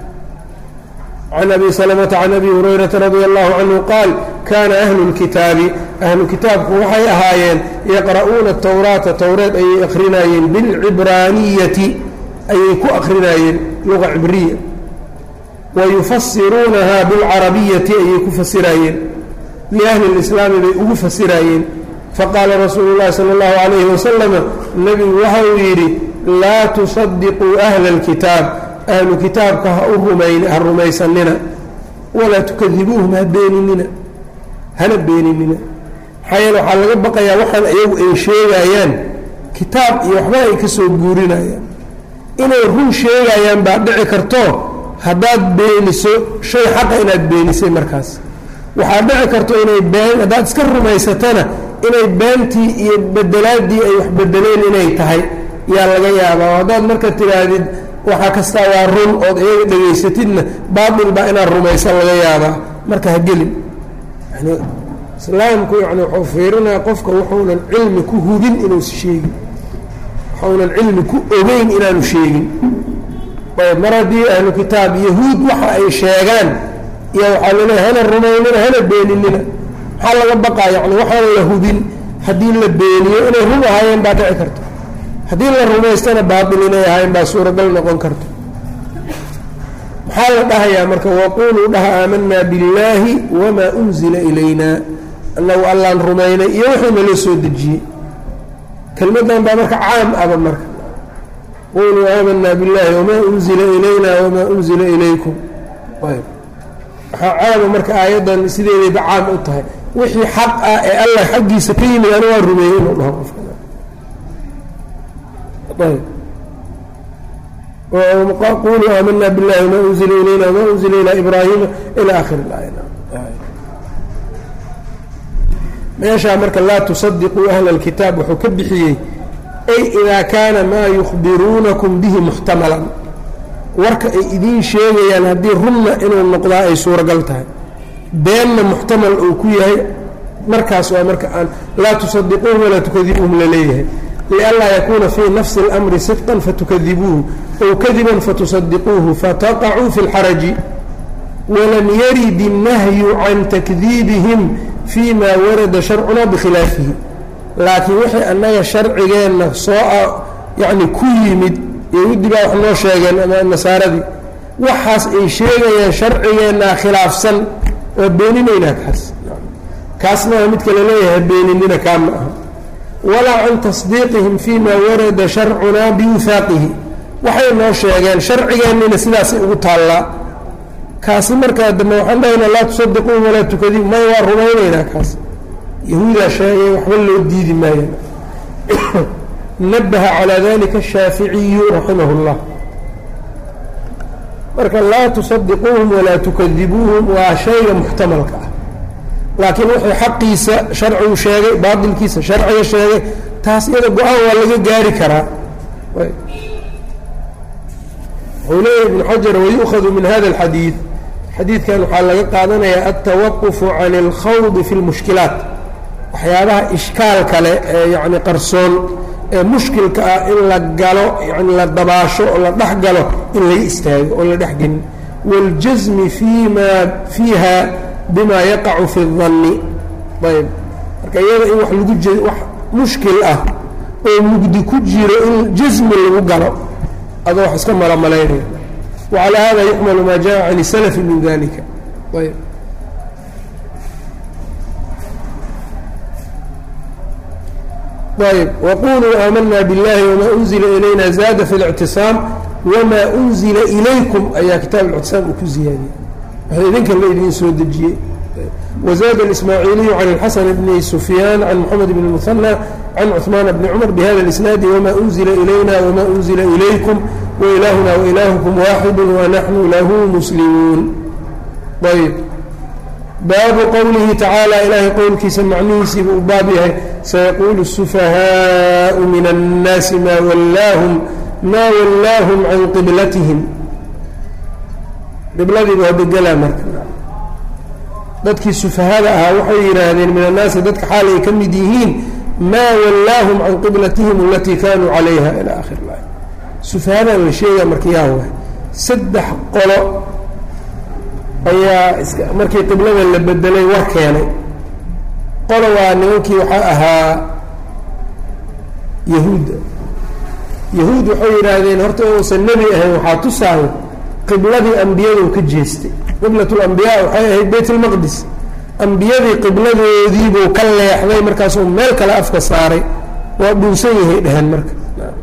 can abi slmta can abi hurayrata radi allahu canhu qaal kana ahlu اlkitaabi ahlu kitaabku waxay ahaayeen yaqra'uuna towraata towreed ayay akrinayeen bilcibraaniyati ayay ku akrinayeen luga cibriya wayufasiruunaha bilcarabiyati ayay ku fasirayeen liahli اlislaami bay ugu fasirayeen faqaala rasuulu اllahi salى اllahu alayhi wasalama nebigu waxa uu yidhi laa tusadiquu ahla اlkitaab ahlu kitaabka ha u rumayn ha rumaysanina walaa tukadibuuhum ha beeninina hana beeninina maxaa yeele waxaa laga baqayaa waxaan iyagu ay sheegayaan kitaab iyo waxba ay ka soo guurinayaan inay run sheegayaan baa dhici karto haddaad beeniso shay xaqa inaad beenisay markaas waxaad dhici karto inay been haddaad iska rumaysatana inay beentii iyo bedelaadii ay wax bedeleen inay tahay yaa laga yaabaa oo haddaad marka tidhaahdid waxaa kastaa waa run ood iyaga dhegaysatidna baatil baa inaad rumaysan laga yaabaa marka ha gelin yani islaamku yani wuxuu fiirinaya qofka wuxuunan cilmi ku hubin inuusa sheegin waxuunan cilmi ku ogeyn inaanu sheegin ayb mar haddii ahlu kitaab yahuud waxa ay sheegaan iyo waxaa laleeya hana rumaynina hana beeninina maxaa laga baqaa yani waxaan la hubin haddii la beeniyo inay run ahaayeen baa dhici karta haddii la rumaystana baatil inay ahayn baa suuragal noqon karta maxaa la dhahayaa marka waquluu dhaha aamanaa billaahi wamaa unzila ilayna annagu allaan rumaynay iyo wuxuu nala soo dejiyey kelmaddan baa marka caam aba marka quluu aamanaa biاllahi wamaa unzila ilayna wamaa unzila ilaykum ayb waxaa caama marka aayaddan sideedayba caam u tahay wixii xaq ah ee allah xaggiisa ka yimid anu waa rumeeyey inuu dhaho qofka quluu aamana biاllahi wma unzila ilayna wma unzila ilaa ibraahima ilى akhir اlaaya meeshaa marka laa tusadiquu ahla اlkitaab wuxuu ka bixiyey ay idaa kaana maa yukhbiruunakum bihi muxtamalan warka ay idiin sheegayaan haddii runna inuu noqdaa ay suuragal tahay beenna muxtamal uu ku yahay markaas waa marka aan laa tusadiquuhum walaa tukadibuuhum laleeyahay lianlaa yakuuna fii nafsi اlamri sidqan fatukadibuuhu ow kadiban fatusadiquuhu fataqacuu fi اlxaraji walam yarid الnahyu can takdiibihim fii ma warada sharcuna bikhilaafihi laakiin waxay annaga sharcigeenna soo yacni ku yimid yahuudi baa wax noo sheegeen ama nasaaradii waxaas ay sheegayaan sharcigeennaa khilaafsan waa beeninaynaa kaas kaasna waa midka laleeyahay beeninina kaa ma aha walaa can tasdiiqihim fii ma warada sharcunaa biwifaaqihi waxay noo sheegeen sharcigeennina sidaasay ugu taallaa kaasi markaa dambe waxaan dhahaynaa laa tusadiquuhum walaa tukadibu may waa rumaynaynaa kaas yahuudaa sheegay waxba loo diidi maayo nabaha calaa dalika ashaaficiyu raximah اllah marka laa tusadiquuhum walaa tukadibuuhum waa shayga muxtamalka ah laakiin wuxuu xaqiisa sharcigu sheegay baatilkiisa sharciga sheegay taas iyada go-aan waa laga gaari karaa wuxuu leeyahy ibnu xajar wayu'khadu min hada اlxadiid xadiidkan waxaa laga qaadanayaa altawaqufu can اlkhawdi fi اlmushkilaat waxyaabaha ishkaal kale ee yani qarsoon ee mushkilka ah in la galo yani la dabaasho oo la dhex galo in laga istaago oo la dhex gelin waاljasmi fima fiiha bima yaqacu fi الdanni ayb marka iyada in wax lagu wax mushkil ah oo mugdi ku jiro in jasmi lagu galo adoo wax iska malomalaynaya wacalى hada yuxmalu ma jaءa can الsalafi min dalika ayb ayb waquluu aamanaa biاllahi wma unzila ilayna zaada fi اlictisaam wamaa unzila ilaykum ayaa kitaab اlictisaam uu ku ziyaadiyey waxa idinka la idiin soo dejiyey وزاد الإسماعيلي عن الحسن بن سفيان عن محمد بن المثنى عن عثمان بن عمر بهذا الإسناد وما أنزل إلينا وما أنزل إليكم وإلهنا وإلهكم واحد ونحن له مسلمون طيب باب قوله تعالى إلهي qowlkiisa macnihiisii buu baab yahay سيقول السفهاء من الناس ما ولاهم ما ولاهم عن qبلتهم qibladii waa bedelaa marka dadkii sufahada ahaa waxay yidhaahdeen min annaasi dadka xaal ay ka mid yihiin maa wallaahum can qiblatihim alatii kaanuu calayha ilaa akhir laay sufahadan la sheega marka yaa waay saddex qolo ayaa iska markii qiblada la bedelay war keenay qolo waa nimankii waxaa ahaa yahuudda yahuud waxay yidhaahdeen horta uusan nebi ahayn waxaa tusaayo qibladii ambiyadu ka jeestay qiblat lambiyaa waxay ahayd bayt lmaqdis ambiyadii qibladoodiibuu ka leexday markaasuu meel kale afka saaray waa dhuunsan yahay dheheen marka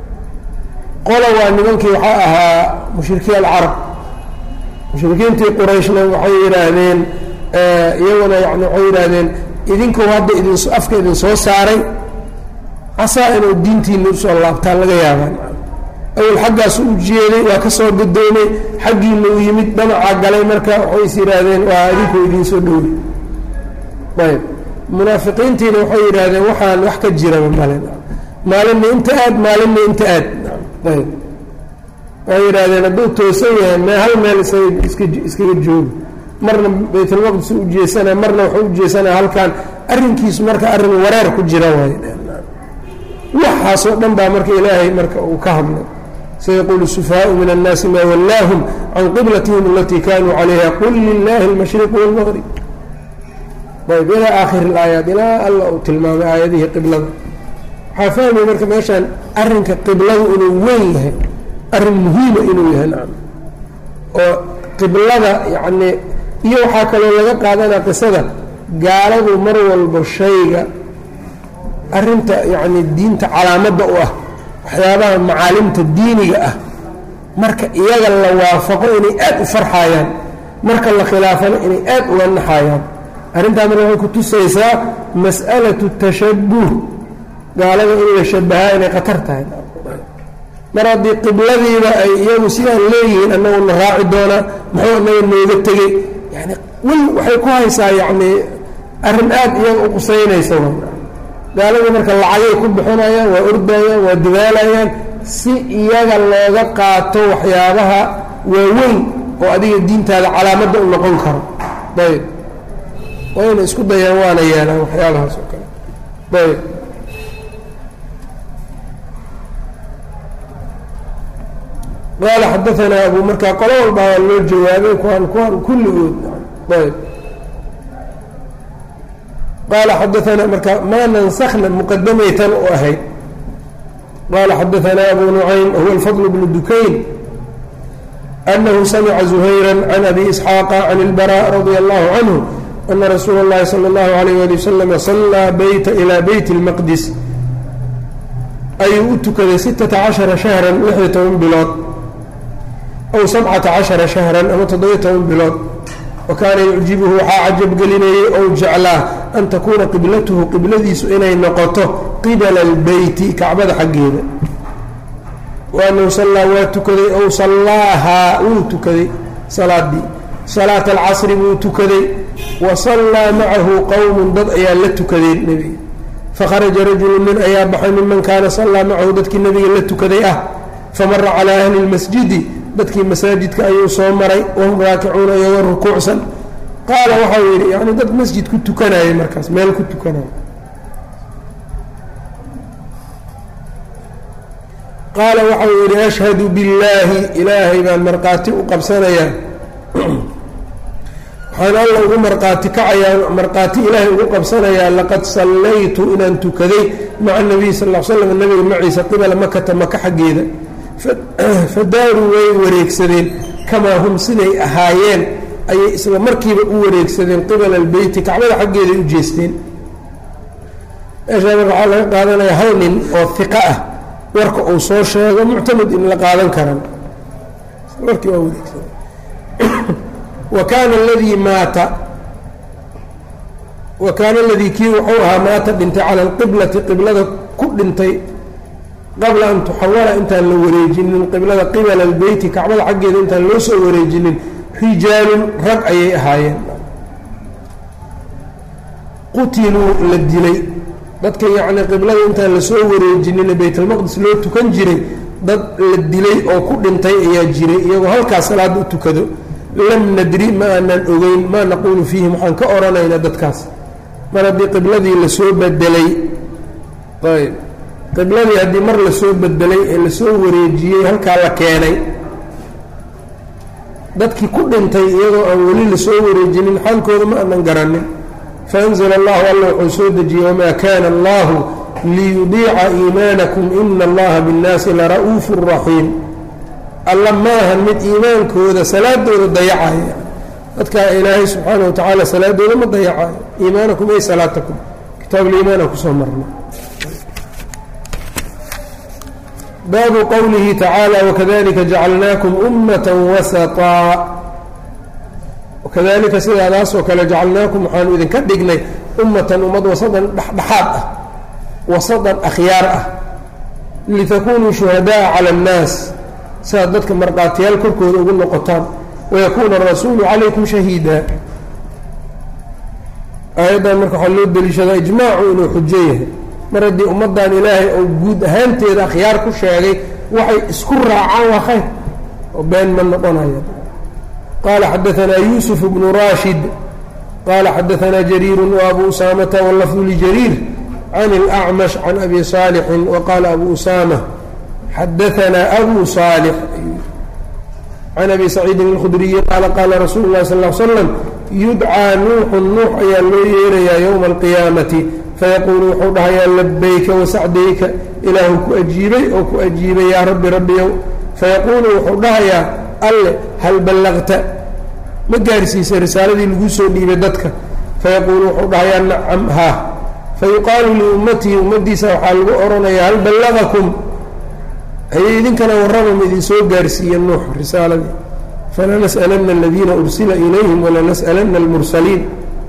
qola waa nimankii waxaa ahaa mushrikiin alcarab mushrikiintii qurayshna waxay yidhaahdeen iyaguna yani waxay yidhaahdeen idinku hadda idin afka idin soo saaray casaa inuu diintiina usoo laabtaa laga yaabaan awel xaggaasu u jeeday waa ka soo gadoomay xaggiina uu yimid dhamacaa galay marka waxay is yidhaahdeen waa idinku idiin soo dhowri ayb munaafiqiintiina waxay yidhaahdeen waxaan wax ka jiraba male maalinna inta aad maalinna inta aad ayb waxay yidhaahdeen hadduu toosan yahay me hal meel isaga iska iskaga jooga marna baytulmaqdis u jeesanaya marna waxuu u jeesanaya halkan arrinkiisu marka arrin wareer ku jira waay waxaasoo dhan baa marka ilaahay marka uu ka hadlay sayaqulu السفهاء min الناasi ma wlaahum can qiblatihim alatii kanuu calayha qul lilahi اlmashriq wاlmgrib ayb ilaa aakhir اlaayaat ilaa alla uu tilmaamay aayadihii qiblada waxaa fahmaya marka meeshaan arrinka qibladu inuu weyn yahay arrin muhiima inuu yahay nacam oo qiblada yacni iyo waxaa kaloo laga qaadanaa qisada gaaladu mar walba shayga arrinta yacni diinta calaamadda u ah waxyaabaha macaalimta diiniga ah marka iyaga la waafaqo inay aad u farxayaan marka la khilaafana inay aad uga naxayaan arrintaa marka waxay ku tusaysaa mas'alatu tashabuh gaalada in la shabahaa inay khatar tahay mar haddii qibladiiba ay iyagu sidaan leeyihiin annagu na raaci doonaa muxuu annaga nooga tegey yani wel waxay ku haysaa yacni arrin aad iyaga u qusaynaysa gaaladii marka lacagay ku bixinayaan waa ordayaan waa dadaalayaan si iyaga looga qaato waxyaabaha waaweyn oo adiga diintaada calaamadda u noqon karo ayb wayna isku dayaan waana yeelaan waxyaabahaas oo kale ayb qaala xadaanaa abu markaa qolo walba waa loo jawaabay kuwaan kuwaan kulligood ayb qaala xadaanaa marka maa nansakna muqadamaytan u ahayd qaala xadaanaa abu nucaym huwa alfadl bnu dukayn anahu samica zuhayra can abi isxaaqa can ilbara radia allahu canhu ana rasuula اllahi salى اllahu alayh ali wasalama sallaa beyta ilaa beyt اlmaqdis ayuu u tukaday sittata cashara shahran lixyo toban bilood aw sabcata cashara shahran ama toddobiyo toban bilood wa kaana yucjibuhu waxaa cajabgelinayey ou jeclaa an takuuna qiblatuhu qibladiisu inay noqoto qibala albeyti kacbada xaggeeda waanahu sallaa waa tukaday ow sallaahaa wuu tukaday salaadii salaata alcasri buu tukaday wa sallaa macahu qowmun dad ayaa la tukadeen nebiga fakharaja rajulu nin ayaa baxay miman kaana sallaa macahu dadkii nebiga la tukaday ah famara calaa ahli lmasjidi dadkii masaajidka ayuu soo maray wahum raakicuuna iyagoo rukuucsan qaala waxau yidhi yani dad masjid ku tukanayay markaas meel ku tukanaya qaala waxau yidhi ashhadu billaahi ilaahay baan markhaati u qabsanayaa waxaan alla ugu markhaati kacayaa markhaati ilaahay ugu qabsanayaa laqad sallaytu inaan tukaday maca nabiy sal l slam nabiga maciisa qibala makata maka xaggeeda fadaaruu way wareegsadeen kamaa hum siday ahaayeen ayay isla markiiba u wareegsadeen qibala albeyti kacbada xaggeeday u jeesteen meeshaa marka waxaa laga qaadanaya hal nin oo hiqa ah warka uu soo sheego muctamad in la qaadan karan warkii waa wareegsan wa kaana aladii maata wa kaana aladii kii wuxuu ahaa maata dhintay cala alqiblati qiblada ku dhintay qabla an tuxawala intaan la wareejinin qiblada qibala albeyti kacbada xaggeeda intaan loo soo wareejinin rijaalun rag ayay ahaayeen qutiluu la dilay dadka yacnii qiblada intaan lasoo wareejinin baytalmaqdis loo tukan jiray dad la dilay oo ku dhintay ayaa jiray iyagoo halkaas salaada u tukado lam nadri ma aanan ogeyn maa naquulu fiihim waxaan ka odhanaynaa dadkaas mar haddii qibladii lasoo bedelay ayb qibladii haddii mar lasoo bedelay ee lasoo wareejiyey halkaa la keenay dadkii ku dhintay iyagoo aan weli lasoo wareejinin xaalkooda ma aanan garanin faanzla allahu alla wuxuu soo dejiyey wamaa kana allahu liyudiica iimaanakum ina allaha binnaasi lara'uufu raxiim alla maahan mid iimaankooda salaadooda dayacaya dadkaa ilaahay subxaana wa tacaala salaadooda ma dayacayo iimaanakum ay salaatakum kitaabuliimaan aan kusoo marna baabu qowlihi tacaala wakadalika jacalnaakum ummata wasaطaa wakadalika sidaadaas oo kale jacalnaakum waxaanu idinka dhignay ummatan ummad wasadan dhexdhexaad ah wasadan akhyaar ah litakunuu shuhadaءa calى اnnaas siaad dadka markhaatiyaal korkooda ugu noqotaan wayakuuna arasuulu calaykum shahiida aayaddan marka waxaa loo deliishadaa ijmaacu inuu xujo yahay mar haddii ummaddan ilaahay oo guud ahaanteeda akhyaar ku sheegay waxay isku raacaan waa khayr oo been ma noqonaya qaala xadaanaa yuusuf bnu raashid qaala xadaanaa jariiru waabu usaamata wallafdu ljariir can اlأcmash can abi saalixin waqaala abu usaama xadaanaa abu saalix can abi saciidin اlkhudriyi qaala qaala rasuulu اlahi sal ll slam yudcaa nuuxun nuux ayaa loo yeerayaa yowma alqiyaamati fayaquulu wuxuu dhahayaa labayka wasacdayka ilaahu ku ajiibay oo ku ajiibay yaa rabbi rabbiyow fayaquulu wuxuu dhahayaa alle hal ballaqta ma gaarsiisay risaaladii laguu soo dhiibay dadka fayaquulu wuxuu dhahayaa nacam haa fayuqaalu liummatihi ummaddiisa waxaa lagu odhanayaa hal ballaqakum ayay idinkana warramam idinsoo gaarsiiye nuux risaaladii falanas'alanna aladiina ursila ilayhim walanas'alanna almursaliin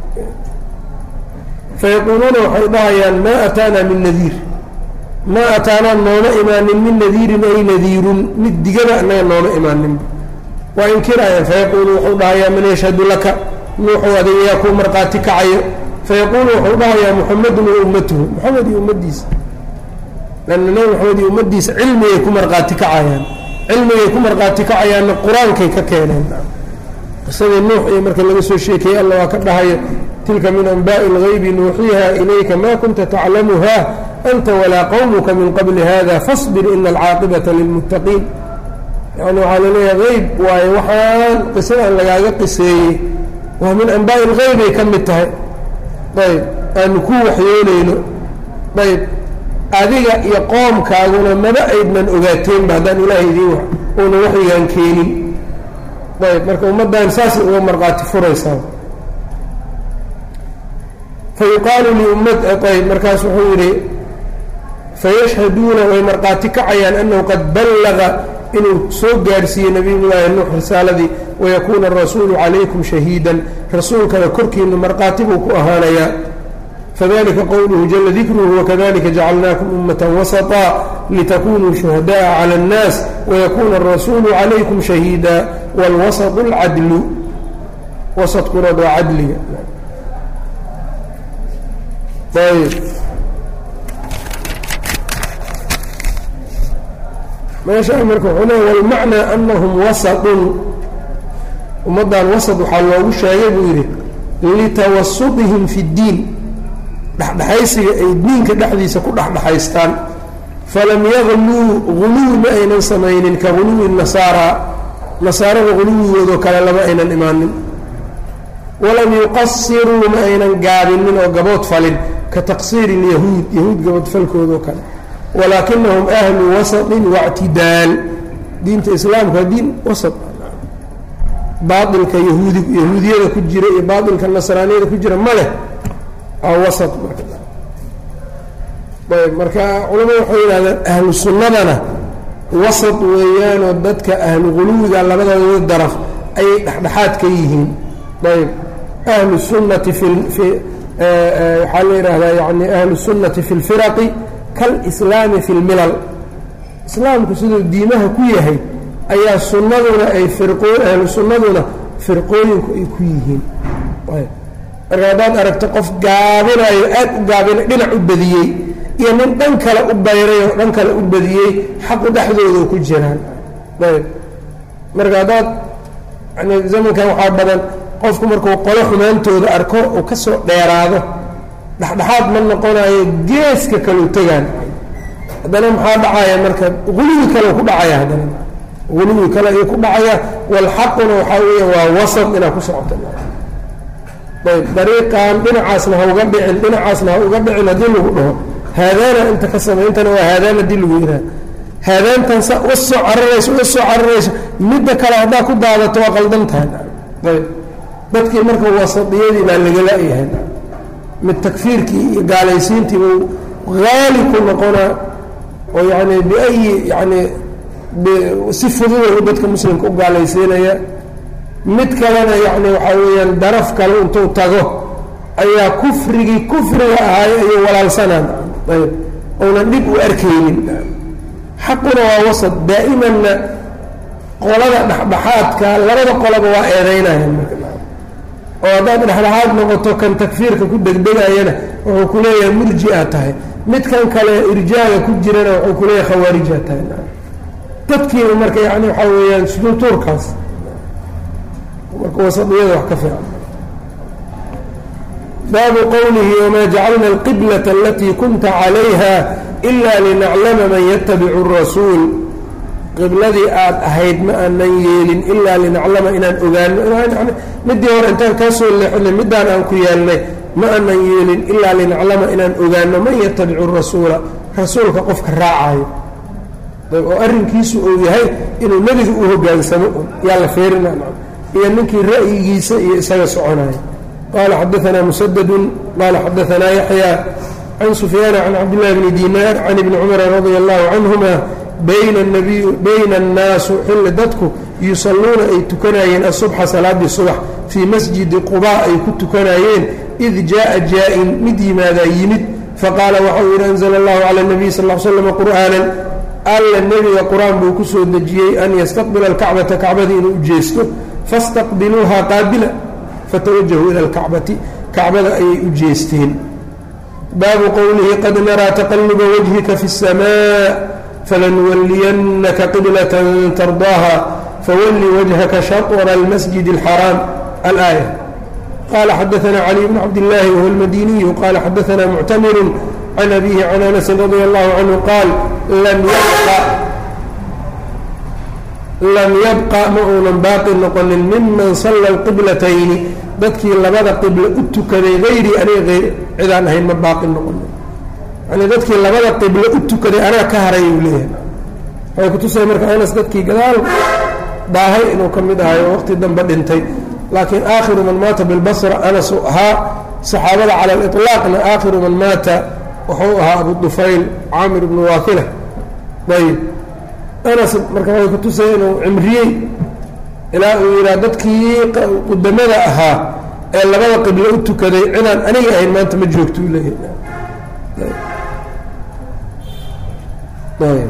fayaquuluuna waxay dhahayaan maa ataanaa min nadiir maa ataanaa nooma imaanin min nadiirin ay nadiirun mid digaba annaga nooma imaaninba waa inkiraayaan fayaquulu wuxuu dhahayaa man yashhadu laka nuuxuu adiga yaa kuu markhaati kacayo fayaquulu wuxuu dhahayaa muxamedun wa ummatuhu moxamed iyo ummaddiisa lanna nabi moxamed iyo ummaddiisa cilmigay ku markhaati kacayaan cilmigay ku markhaati kacayaanna qur-aankay ka keeneen qisadii nuux iyo marka laga soo sheekeeyey alla waa ka dhahayo tilka min anbaءi اlغaybi nuuxiiha ilayka ma kunta taclamuha anta walaa qowmuka min qabli hada faصbir ina alcaaqibaةa lilmuttaqiin yani waxaa laleeyahay hayb waayo waxaan qisadan lagaaga qiseeyey waa min anbaaءi اlgaybay ka mid tahay ayb aanu ku waxyoonayno ayb adiga iyo qoomkaaguna maba aydnan ogaateenba haddaan ilaahay idiin una waxyigaan keenin ayb marka ummaddan saasay uga markhaati furaysaa fayuqaalu liummayb markaas wuxuu yidhi fayashhaduuna way markhaati kacayaan annahu qad ballaga inuu soo gaarsiiyey nabiyullaahi nuux risaaladii wayakuuna arasuulu calaykum shahiidan rasuulkana korkiina markhaati buu ku ahaanayaa fadalika qowluhu jala dikruhu wakadalika jacalnaakum ummata wasaطa litakunuu shuhadaءa calى اnnaas wayakuuna arasuulu calaykum shahiida wاlwasaط اlcadlu wasadkunad waa cadliga ayb meeshaa marka wuxuu leeya walmacnaa anahum wasaطun ummaddan wasad waxaa loogu sheegay buu yidhi litawasudihim fi اddiin dhexdhexaysiga ay diinka dhexdiisa ku dhexdhexaystaan falam yagluu guluwi ma aynan samaynin ka guluwi nasaara nasaarada guluwigoodoo kale lama aynan imaanin walam yuqasiruu ma aynan gaabinin oo gabood falin ka taqsiiri اlyahuud yahuud gaboodfalkoodoo kale walaakinahum ahlu wasaطin waاctidaal diinta islaamka waa diin wasat baailka yahuudi yahuudiyada ku jira iyo baailka nasraaniyada ku jira ma leh waa wasat ayb marka culamadu waxay yidhahdeen ahlu sunnadana wasad weeyaanoo dadka ahlu quluwiga labadooda daraf ayay dhexdhexaad ka yihiin ayb ahlu sunnati fi waxaa la yidhaahdaa yani ahlu sunnati fi lfiraqi kalislaami fi lmilal islaamku siduu diimaha ku yahay ayaa sunnaduna ay ahlu sunnaduna firqooyinku ay ku yihiin marka haddaad aragto qof gaabinayo aad u gaabina dhinac u badiyey iyo nin dhan kale u bayray oo dhan kale u badiyey xaqu dhexdooda ku jiraan ayb marka haddaad yani zamankan waxaa badan qofku markuu qolo xumaantooda arko uu ka soo dheeraado dhexdhexaad ma noqonayo geeska kaleu tegaan haddana maxaa dhacaya marka guluwi kale ku dhacaya haddana guluwi kale ayuu ku dhacaya walxaquna waxaa weya waa wasad inaad ku socoto ayb dariiqan dhinacaasna ha uga dhicin dhinacaasna ha uga dhicin haddii lagu dhaho haadaana inta ka samayntana waa haadaan haddii lagu yidhaha haadaantan sa uga soo cararayso uga soo cararayso midda kale haddaa ku daadato waa qaldan tahay ayb dadkii marka wasadiyadii baa lagala-yahay mid takfiirkii iyo gaalaysiintii buu haali ku noqonaa oo yani biayi yani si fududahu dadka muslimka u gaalaysiinaya mid kalena yani waxaa weeyaan daraf kale intuu tago ayaa kufrigii kufriga ahaay ayuu walaalsanaan ayb ounan dhib u arkaynin xaquna waa wasad daa'imanna qolada dhexdhexaadka labada qolaba waa eedeynayaan oo haddaad dhexdhexaad noqoto kan takfiirka ku degdegayana wuxuu ku leeyahay murji-a tahay midkan kale irjaaga ku jirana wuxuu ku leeyahay khawaarija tahay dadkiiba marka yani waxaa weeyaan suduutuurkaas marka wasadiyada wax ka fiican baabu qowlihi wamaa jacalna alqiblata alatii kunta calayha ila linaclama man yatabicu الrasuul qibladii aad ahayd ma aanan yeelin ilaa linaclama inaan ogaano midii hore intaan kaa soo leexinay middaan aan ku yeelnay ma aanan yeelin ilaa linaclama inaan ogaano man yatabicu rasuula rasuulka qofka raacayo oo arrinkiisu uu yahay inuu nebiga u hogaansamo yaa la feerina iyo ninkii ra'yigiisa iyo isaga soconayo qaala xadaanaa musadadun qaala xadaanaa yaxya can sufyaana can cabdillahi bni dinaar can ibni cumara radia allahu canhuma bayna annaasu xilli dadku yusalluuna ay tukanayeen asubxa salaaddii subax fii masjidi qubaa ay ku tukanayeen id jaءa jaa-in mid yimaadaa yimid faqaala waxau yidhi anzla allahu cala nabiy sal l slam qur'aanan alla nebiga qur-aan buu ku soo dejiyey an yastaqbila alkacbata kacbadii inuu ujeesto fastaqbiluuha qaabila fatawajahuu ila alkacbati kacbada ayay u jeesteen baabu qowlihi qad naraa taqaluba wajhika fi الsamaa falanuwaliyannaka qiblatan tardaaha fawalli wajhaka shaطra almasjid اlxaraam alaaya qala xadaana caliy bn cabdillaahi wahuwa almadiniyu qala xadaana muctamiru can abihi can anasin radia allahu canhu qaal lam yabqa ma uunan baaqi noqonin miman salla alqiblatayni dadkii labada qiblo u tukaday hayrii aniga cidaan ahayn ma baaqi noqonin yani dadkii labada qiblo u tukaday anaa ka haray uu leeyahay waxay kutusay marka anas dadkii gadaal daahay inuu ka mid ahay oo waqti dambe dhintay laakiin aakhiru man maata bilbasra anas uu ahaa saxaabada cala aliطlaaqna aakhiru man maata wuxuu ahaa abu dufayl caamir ibnu waakila ayb anas marka waxay kutusaya inuu cimriyey ilaa uu yidhaha dadkii qudamada ahaa ee labada qiblo u tukaday cidaan aniga ahayn maanta ma joogto u leeyahay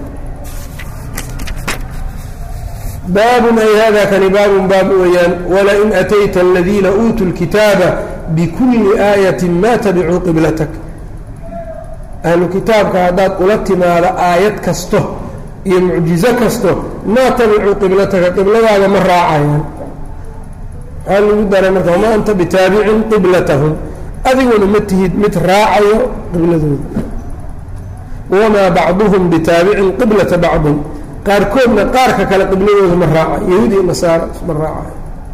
baabun ay hada kani baabun baab weeyaan walain atayta aladiina uutuu lkitaaba bikulli aayati ma tabicuu qiblatak ahlu kitaabka haddaad ula timaado aayad kasto iyo mucjizo kasto maa tabicuu qiblataka qibladaada ma raacayaan maxaa lagu daray marka wamaa anta bitaabicin qiblatahum adiguna ma tihid mid raacayo qibladooda wamaa bacduhum bitaabicin qiblata bacdin qaarkoodna qaarka kale qibladooda ma raacayo yahuud iyo nasaara ma raacayo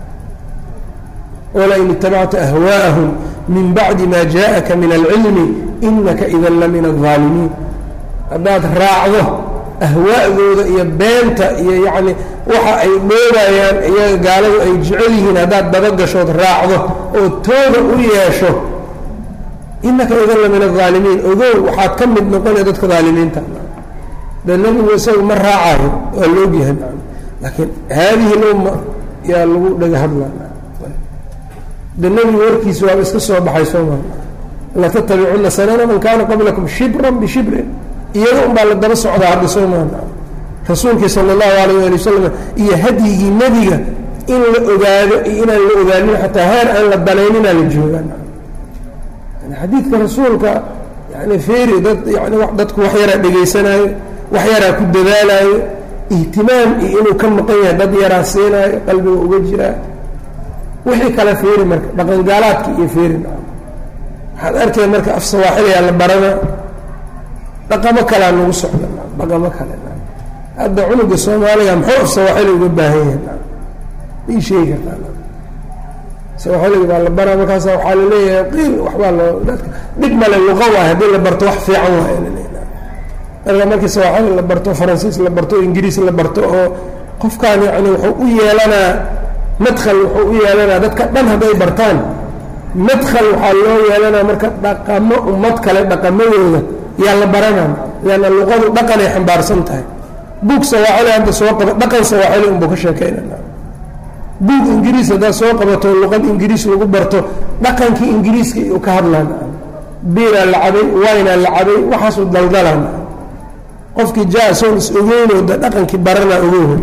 walain itabacta ahwaa'ahum min bacdi ma jaءaka min alcilmi inaka idan la min الظaalimiin haddaad raacdo ahwaa'dooda iyo beenta iyo yacni waxa ay dhoobayaan iyaga gaaladu ay jecel yihiin haddaad dabagashood raacdo oo tooda u yeesho inaka idan la min الظaalimiin ogow waxaad ka mid noqonaya dadka daalimiinta de nebigu isaga ma raacayo waa laogyahay laakiin haadihi lumma yaa lagu dhaga hadla de nebigu warkiisa waaba iska soo baxay sooma latattabicuna sanana man kana qablakum shibran bishibrin iyaga un baa la daba socdaa hadda sooma rasuulkii sala allahu alayh ali wasalam iyo hadyigii nebiga in la ogaado iyo inaan la ogaanin xataa heer aan la danayninaa la joogaan xadiidka rasuulka yani feeri dad yani dadku wax yaraa dhegaysanaayo wax yaraa ku dadaalaayo ihtimaam iyo inuu ka maqan yahay dad yaraa siinaayo qalbiga uga jiraa wixii kale feeri marka dhaqangaalaadka iyo feeri waxaad arkay marka af sawaaxiliyaa la barana dhaqamo kalea nagu socda dhaqamo kale hadda cunuga soomaaliga muxuu af sawaaxili uga baahan yahay ii sheegi kartaa sawaaxiliga baa la baraa markaasa waxaa laleeyahay qiil waxbaa loo dadka dhib male luqa waay haddii la barto wax fiican waay marka markii sawaaxili la barto faransiis la barto ingiriis la barto oo qofkaan yani wuxuu u yeelanaa madkhal wuxuu u yeelanaa dadka dhan hadday bartaan madkhal waxaa loo yeelanaa marka dhaqamo ummad kale dhaqamadooda yaa la baranaa yaana luqadu dhaqanay xambaarsan tahay buug sawaaxili hadda soo qaba dhaqan sawaaxili unbuu ka sheekaynana buug ingiriis haddaad soo qabato luqad ingiriis lagu barto dhaqankii ingiriiska uu ka hadlaan biiraa la cabay waynaa la cabay waxaasu daldalaan qofkii jaasoon is ogeynooda dhaqankii baranaa ogoyn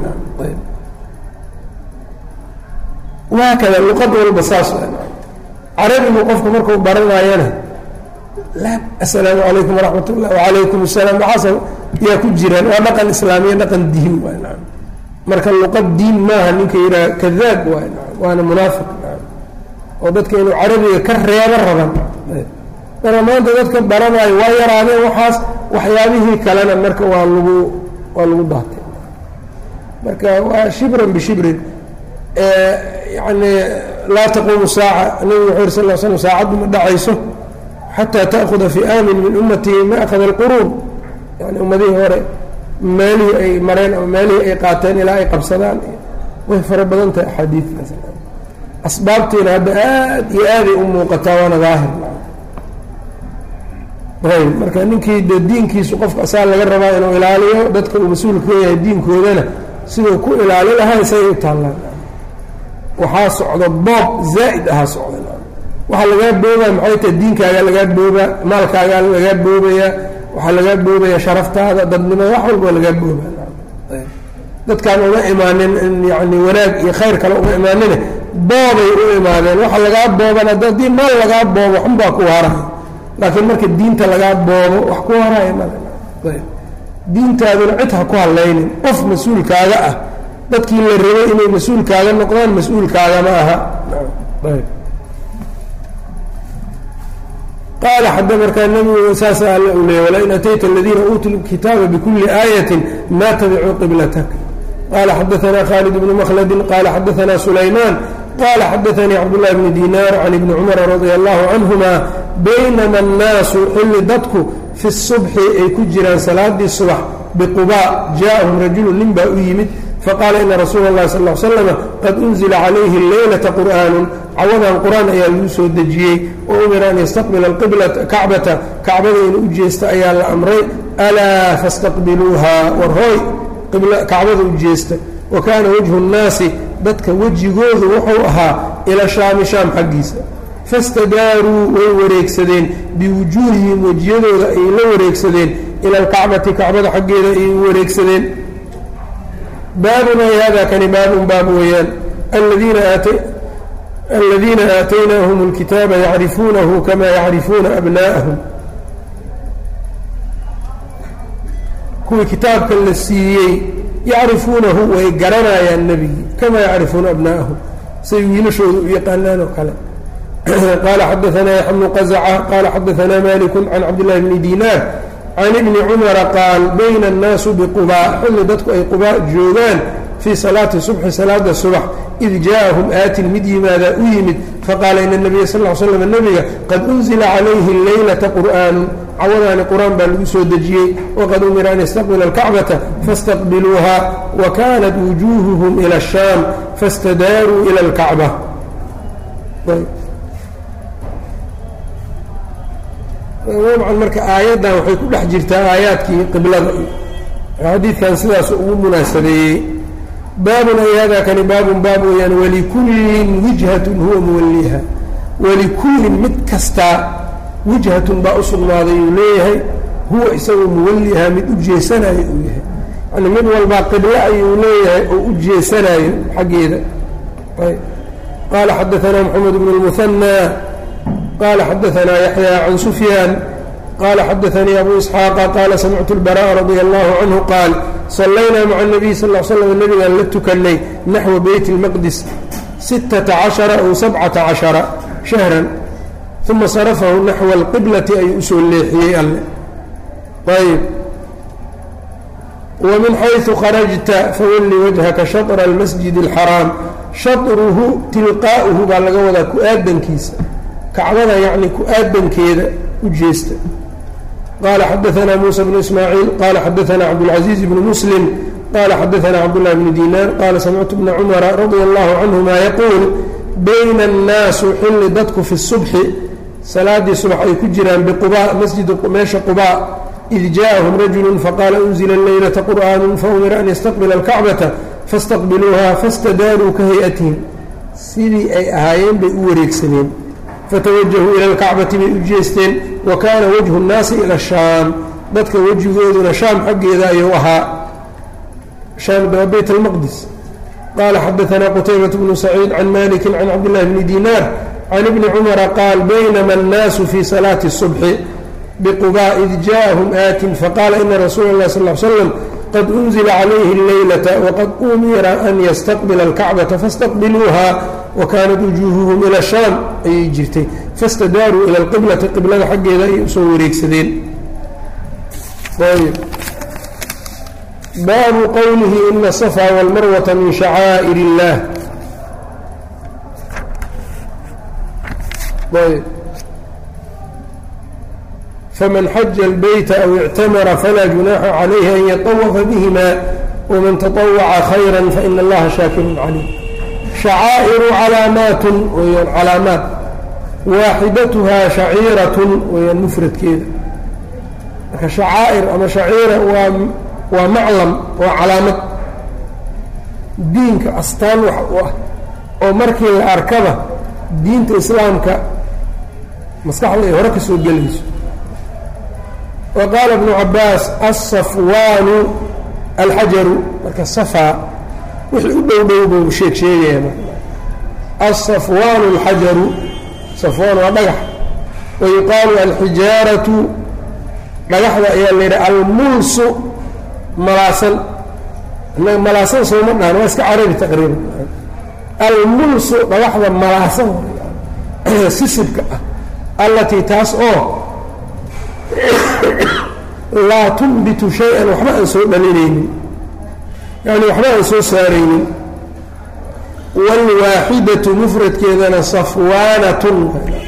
waakada luqad walba saas carabigu qofku markuu baranaayana assalaamu calaykum waraxmat ullah wacalaykum asalaam waxaas yaa ku jiraan waa dhaqan islaamiya dhaqan diin waa marka luqad diin maaha ninka yidhaha kadaab waay waana munaafiq oo dadka inuu carabiga ka reebo raban marka maanta dadka baranaayo waa yaraadeen waxaas waxyaabihii kalena marka waa lagu waa lagu daatay marka waa shibran bishibrin yani laa taquumu saaca nabigu wuxuu yiri sal l slam saacaddu ma dhacayso xataa ta'khuda fi'aamin min ummatihi ma akhada alquruun yani ummadihii hore meelihii ay mareen ama meelihii ay qaateen ilaa ay qabsadaan way fara badan tahay axaadiidkaas asbaabtiina hadda aad iyo aaday u muuqataa waana daahir ayb marka ninkii de diinkiisu qofka asaa laga rabaa inuu ilaaliyo dadka uu mas-uulka ka yahay diinkoodana siduu ku ilaali lahaa isagay u taallaan waxaa socda boob zaa'id ahaa socda waxaa lagaa boobaa maxay tahay diinkaagaa lagaa boobaa maalkaagaa lagaa boobayaa waxaa lagaa boobaya sharaftaada dadnimada wax walba lagaa booba dadkaan uma imaanin in yani wanaag iyo khayr kale uma imaanine boobay u imaadeen waxa lagaa booban haddii maal lagaa boobo xunbaa ku haraya laakiin marka diinta lagaa boobo wax ku haraya male diintaaduna cid ha ku hadlaynin qof mas-uulkaaga ah dadkii la rabay inay mas-uulkaaga noqdaan mas-uulkaaga ma aha qaala xada markaa nabigu saasa alla u leeyay walain atayta aladiina uutuu lkitaaba bikuli aayatin ma tabicuu qiblatak qala xadaanaa khaalid bnu makhladi qala xadaanaa sulaymaan qala xadaanii cabdullahi bni dinaar can ibni cumara radia allahu canhuma baynama annaasu xilli dadku fi subxi ay ku jiraan salaadii subax biqubaa jaaahum rajulu nin baa u yimid faqaala ina rasuula اllahi sal l slama qad unzila calayhi leylata qur'aanu cawadan qur-aan ayaa lagu soo dejiyey oo umira an yastaqbila kacbata kacbada inuu u jeesta ayaa la amray alaa fastaqbiluuha warhooy kacbada u jeesta wa kaana wajhu nnaasi dadka wejigoodu wuxuu ahaa ila shaami shaam xaggiisa fastadaaruu way wareegsadeen biwujuuhihim wejiyadooda ay la wareegsadeen ila alkacbati kacbada xaggeeda ay u wareegsadeen baabuna hada kani baabun baab weeyaan aladiina aataynaahum اlkitaaba yacrifuunahu kama yacrifuuna abna'ahum kuwii kitaabka la siiyey yacrifuunahu way garanayaan nebigii kama yacrifuuna abna'ahum say wiilashooda u yaqaanaan oo kale qala xadaanaa yaxya bnu qazaca qala xadaanaa maliku can cabdillahi bni dinaar can ibni cumara qaal bayna annaasu biqubaa xilli dadku ay qubaa joogaan fii salaati subxi salaada subax id jaaahum aatin mid yimaadaa u yimid faqaala ina nabiya sal l slam nebiga qad unzila calayhi leylata qur'aanu cawadaani qur-aan baa lagu soo dejiyey waqad umira an yastaqbila alkacbata faاstaqbiluuha wa kanat wujuuhuhum ila ashaam fastadaaruu ila alkacba dabcan marka aayaddan waxay ku dhex jirtaa aayaadkii qiblada xadiidkan sidaas ugu munaasabeeyey baabun ay hada kani baabun baab weeyaan walikullin wijhatun huwa muwaliha walikullin mid kastaa wijhatun baa u sugnaaday uu leeyahay huwa isagoo muwaliha mid u jeesanayo uu yahay yani mid walbaa qiblo ayuu leeyahay oo u jeesanayo xaggeeda qaala xadaanaa moxamed bn اlmuhanى qaala xadaanaa yaxya can sufyaan qaala xadaanii abu isxaaqa qaala samictu اlbaraء radi allahu canhu qaal sallaynaa maca الnabiy sal l slam nabigaan la tukanay naxwa beyt اlmaqdis sittata cashara aw sabcata cashara shahran uma sarafahu naxwa alqiblati ayuu usoo leexiyey alle ayb wmin xayثu kharajta fawalli wajhaka shaطra اlmasjid اlxaraam shaطruhu tilqaa'uhu baa laga wadaa ku-aadankiisa kacbada yacni ku-aadankeeda u jeesta qaala xadaanaa muusa bnu ismaaciil qaala xadaanaa cabdاlcaزiiz bnu muslim qaala xadaanaa cabdالlah bni diinaar qaala samictu bna cumara radia allahu canهuma yaquul bayna الnaasu xilli dadku fi الsubxi salaadii subax ay ku jiraan biquba masjidi meesha quba id jaaءahum rajulu faqaala unzila leylata qur'aanu faumira an yastaqbila alkacbata faاstaqbiluuha fastadaaruu ka hay-atihim sidii ay ahaayeen bay u wareegsadeen fatawajahuu ila alkacbati bay u jeesteen wa kaana wajhu nnaasi ila shaam dadka wejigooduna shaam xaggeeda ayuu ahaa shaam waa beyt almaqdis qaala xadaanaa qutaybat bnu saciid can maliki can cabdillahi bni dinaar can ibni cumara qaal baynama annaasu fii salaati الصubxi bquba id jaaءahum aatin faqaala ina rasuula اlah sal ly slam qad unzila calayhi اleylata waqad umira an yastaqbila اlkacbata faاstaqbiluuha wakanat wujuuhuhum ila shaam ayay jirtay fastadaaruu ila اlqiblati qiblada xaggeeda ayay usoo wareegsadeen baabu qowlihi ina الصfا wاlmarwata min shacaa'ir اllah fman xaja اlbeyta aw اctamara falaa junaaxa calayhi an yaطawafa bihima wman taطawaca khayra faina allaha shaakirun calim shacaa'iru calaamaatun weyaan calaamaat waaxidatuhaa shaciiratun weyaan mufradkeeda marka shacaa'ir ama shaciira waa waa maclam waa calaamad diinka astaan wax u ah oo markii la arkaba diinta islaamka maskaxda ay hore ka soo gelayso wa qaala ibnu cabaas alsafwaanu alxajaru marka safaa wixii u dhow dhow buu sheeg sheegaya alsafwaanu alxajaru safwaan waa dhagax wa yuqaalu alxijaaratu dhagaxda ayaa la yidhaha almulsu malaasan innaga malaasan sooma dhahan waa iska carabi taqriiban almulsu dhagaxda malaasan sisibka ah allatii taas oo laa tunbitu shay-an waxba aan soo dhalinaynin yacni waxba aan soo saaraynin wاlwaaxidatu mufradkeedana safwaanatun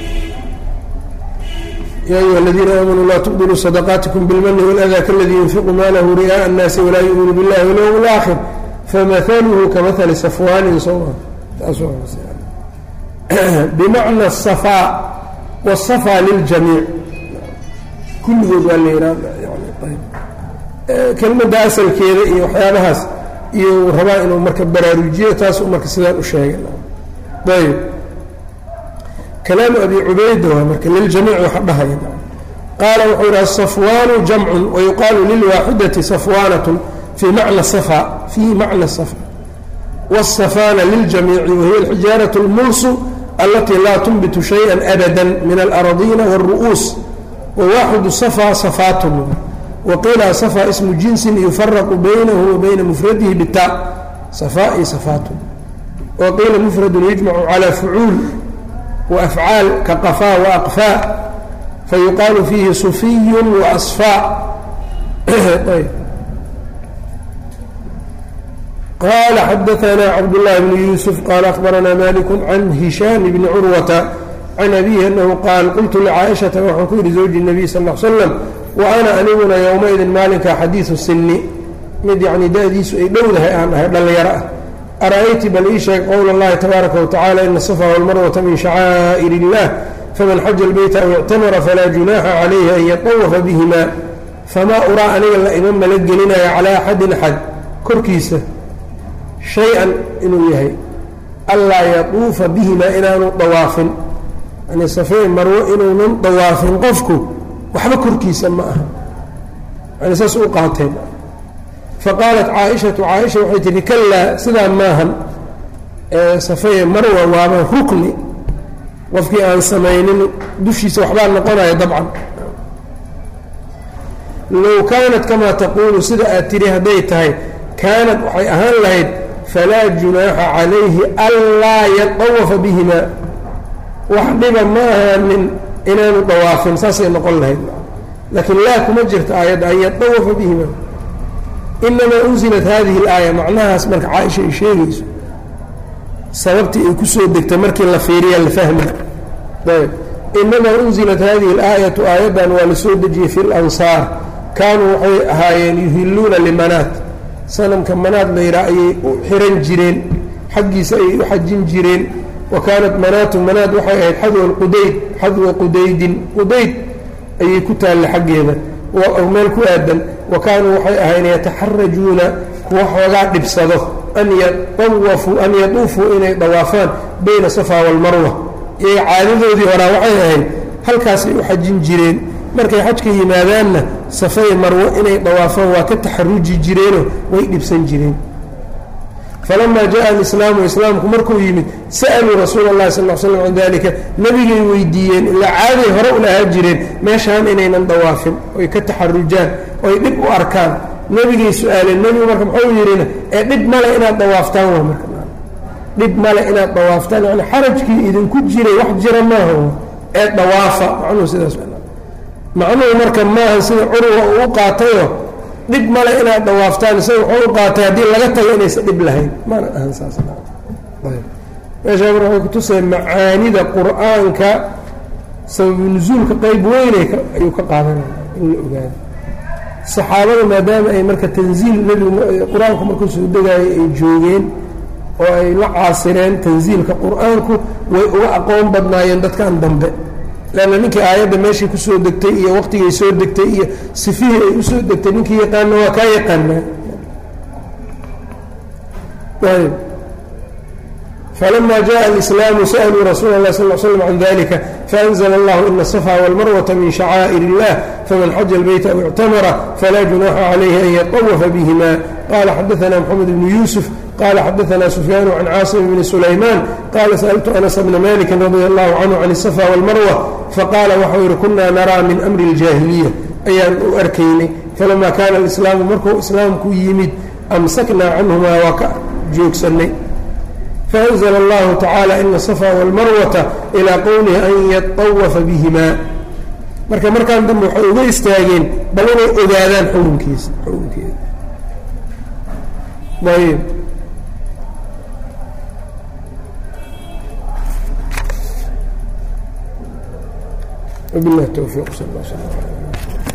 ya ayuha aladiina aamanuu laa tubdiluu sadaqaatikum bilmani wاlأdaa kaladii yunfiqu maalahu ri'aaءa الnaasi walaa yu'minu biاllahi walyowm اlآakhir famahaluhu kamahali safwaanin soma bimacna الsafaa wالsafaa liljamiic kulligood waa la yidhaha kelmadda asalkeeda iyo waxyaabahaas iyo rabaa inuu marka baraarujiyo taasuu marka sidaan u sheegay ayb kalaamu abi cubayda waa marka liljamiic waxa dhahaya qaala wuxuu yidhi asafwaanu jamcun wayuqaalu lilwaaxidati safwaanatun fii macna safa fii macna safa wاsafaana liljamiici wahiya alxijaaraة اlmulsu alatii laa tunbitu shayئa abada min alaradiina wاlru'uus wwaaxidu safa safaatun waqiila safa ismu jinsin yufaraqu baynahu wa bayna mufradihi bita safa iyo safaatun waqiila mufradun yujmacu calى fucuul waafcaal ka qafaa waaqfaa fayuqaalu fiihi sufiyu waasfaa qala xadaanaa cabdالlahi bn yuusuf qaala akhbaranaa malik can hishaam bni curwata can abihi anahu qaal qultu licaaishata waxaan ku yidhi zawji الnabiy sal l slam wa ana aniguna yowmaidin maalinkaa xadiidu sini mid yacnii da-diisu ay dhowdahay aan dhahay dhallinyaro ah ara-ayti bal ii sheeg qowla اllahi tabaaraka watacala ina asafa walmarwata min shacaa'ir اllah faman xaja اlbeyta aw ictamara falaa junaaxa calayhi an yatawafa bihima famaa uraa aniga la ima mala gelinayo calaa axadin axad korkiisa shay-an inuu yahay allaa yatuufa bihimaa inaanu dawaafin yani safey marwo inuunan dawaafin qofku waxba korkiisa ma aha yani saas u qaateen faqaalat caaishatu caaisha waxay tihi kalaa sidaa maahan safeye marwa waaba rukni qofkii aan samaynin dushiisa waxbaa noqonaya dabcan low kaanat kamaa taquulu sida aad tidhi hadday tahay kaanat waxay ahaan lahayd falaa junaaxa calayhi anlaa yatawafa bihimaa wax dhiba ma ahaanin inaanu dawaafin saasay noqon lahayd laakiin laa kuma jirta aayadda an yatawafa bihimaa inamaa unzilat hadihi اlaaya macnahaas marka caaisha ay sheegayso sababtii ay ku soo degtay markii la fiiriya la fahma ayb inamaa unzilat hadihi اlaayatu aayaddan waa la soo dejiyey fi اlansaar kaanuu waxay ahaayeen yuhiluuna limanaat sanamka manaad layidhaha ayay u xiran jireen xaggiisa ayay u xajin jireen wa kaanat manaatu manaad waxay ahayd xadwa qudayd xadwa qudaydin qudayd ayay ku taalla xaggeeda meel ku aadan wa kaanuu waxay ahayn yataxarajuuna kuwa xoogaa dhibsado an yaawafuu an yatuufuu inay dawaafaan bayna safa walmarwa iyay caadadoodii horaa waxay ahayd halkaasay u xajin jireen markay xajka yimaadaanna safay marwo inay dawaafaan waa ka taxaruji jireenoo way dhibsan jireen falamaa jaءa alislaamu islaamku markuu yimid sa'aluu rasuula اllahi sal l slam can dalika nebigay weydiiyeen ilaa caaday hore u lahaa jireen meeshaan inaynan dawaafin oy ka taxarujaan oy dhib u arkaan nebigay su-aaleen nebigu marka muxuu yidhina ee dhib male inaad dawaaftaan waa marka dhib male inaad dawaaftaan yani xarajkii idinku jiray wax jira maaha ee dawaafa macnuhu sidaas macnuhu marka maaha sida curwa uu u qaatayo dhib male inaad dawaaftaan isaga wuxuu u qaatay haddii laga tago inaysa dhib lahayn mana ahan saas meeshaa marka waxay kutusaya macaanida qur-aanka sababu nusuulka qeyb weynay ayuu ka qaadanaya in la ogaado saxaabada maadaama ay marka tanziil nebigu qur-aanku markuu soo degaayay ay joogeen oo ay la caasireen tanziilka qur-aanku way uga aqoon badnaayeen dadkan dambe leanna ninkii aayadda meeshii kusoo degtay iyo waqtigay soo degtay iyo sifihii ay usoo degtay ninkii yaqaana waa kaa yaqaanaa ayb falama jaءa alislaamu sa'luu rasuula اlah sal l slam can dalika faأnzla اllahu ina الصفa wاlmarwata min shacaa'ir اllah faman xaja اlbeyta aw اctamara falaa junaxa calayhi an yaطawafa bihima qala xadaثna mxamed bnu yuusuf qala xadaثna sufyaan can caasim bni sulaymaan qala sأltu anas bna maliki radi allahu canhu can الصفa wاlmarwa faqaala waxau yihi kunaa naraa min amri اljaahiliya ayaan u arkaynay falama kaana alislaamu markuu islaamku yimid amsaknaa canhumaa waa ka joogsanay faأnzla اllahu tacaalى ina الصفa wاlmarwata ilaa qowlihi an yaطawafa bihima marka markaan dambe waxay uga istaageen bal inay ogaadaan xukunkiisa xukunkeeda ayb وبالله التوفيق صلى الله عليه وسلم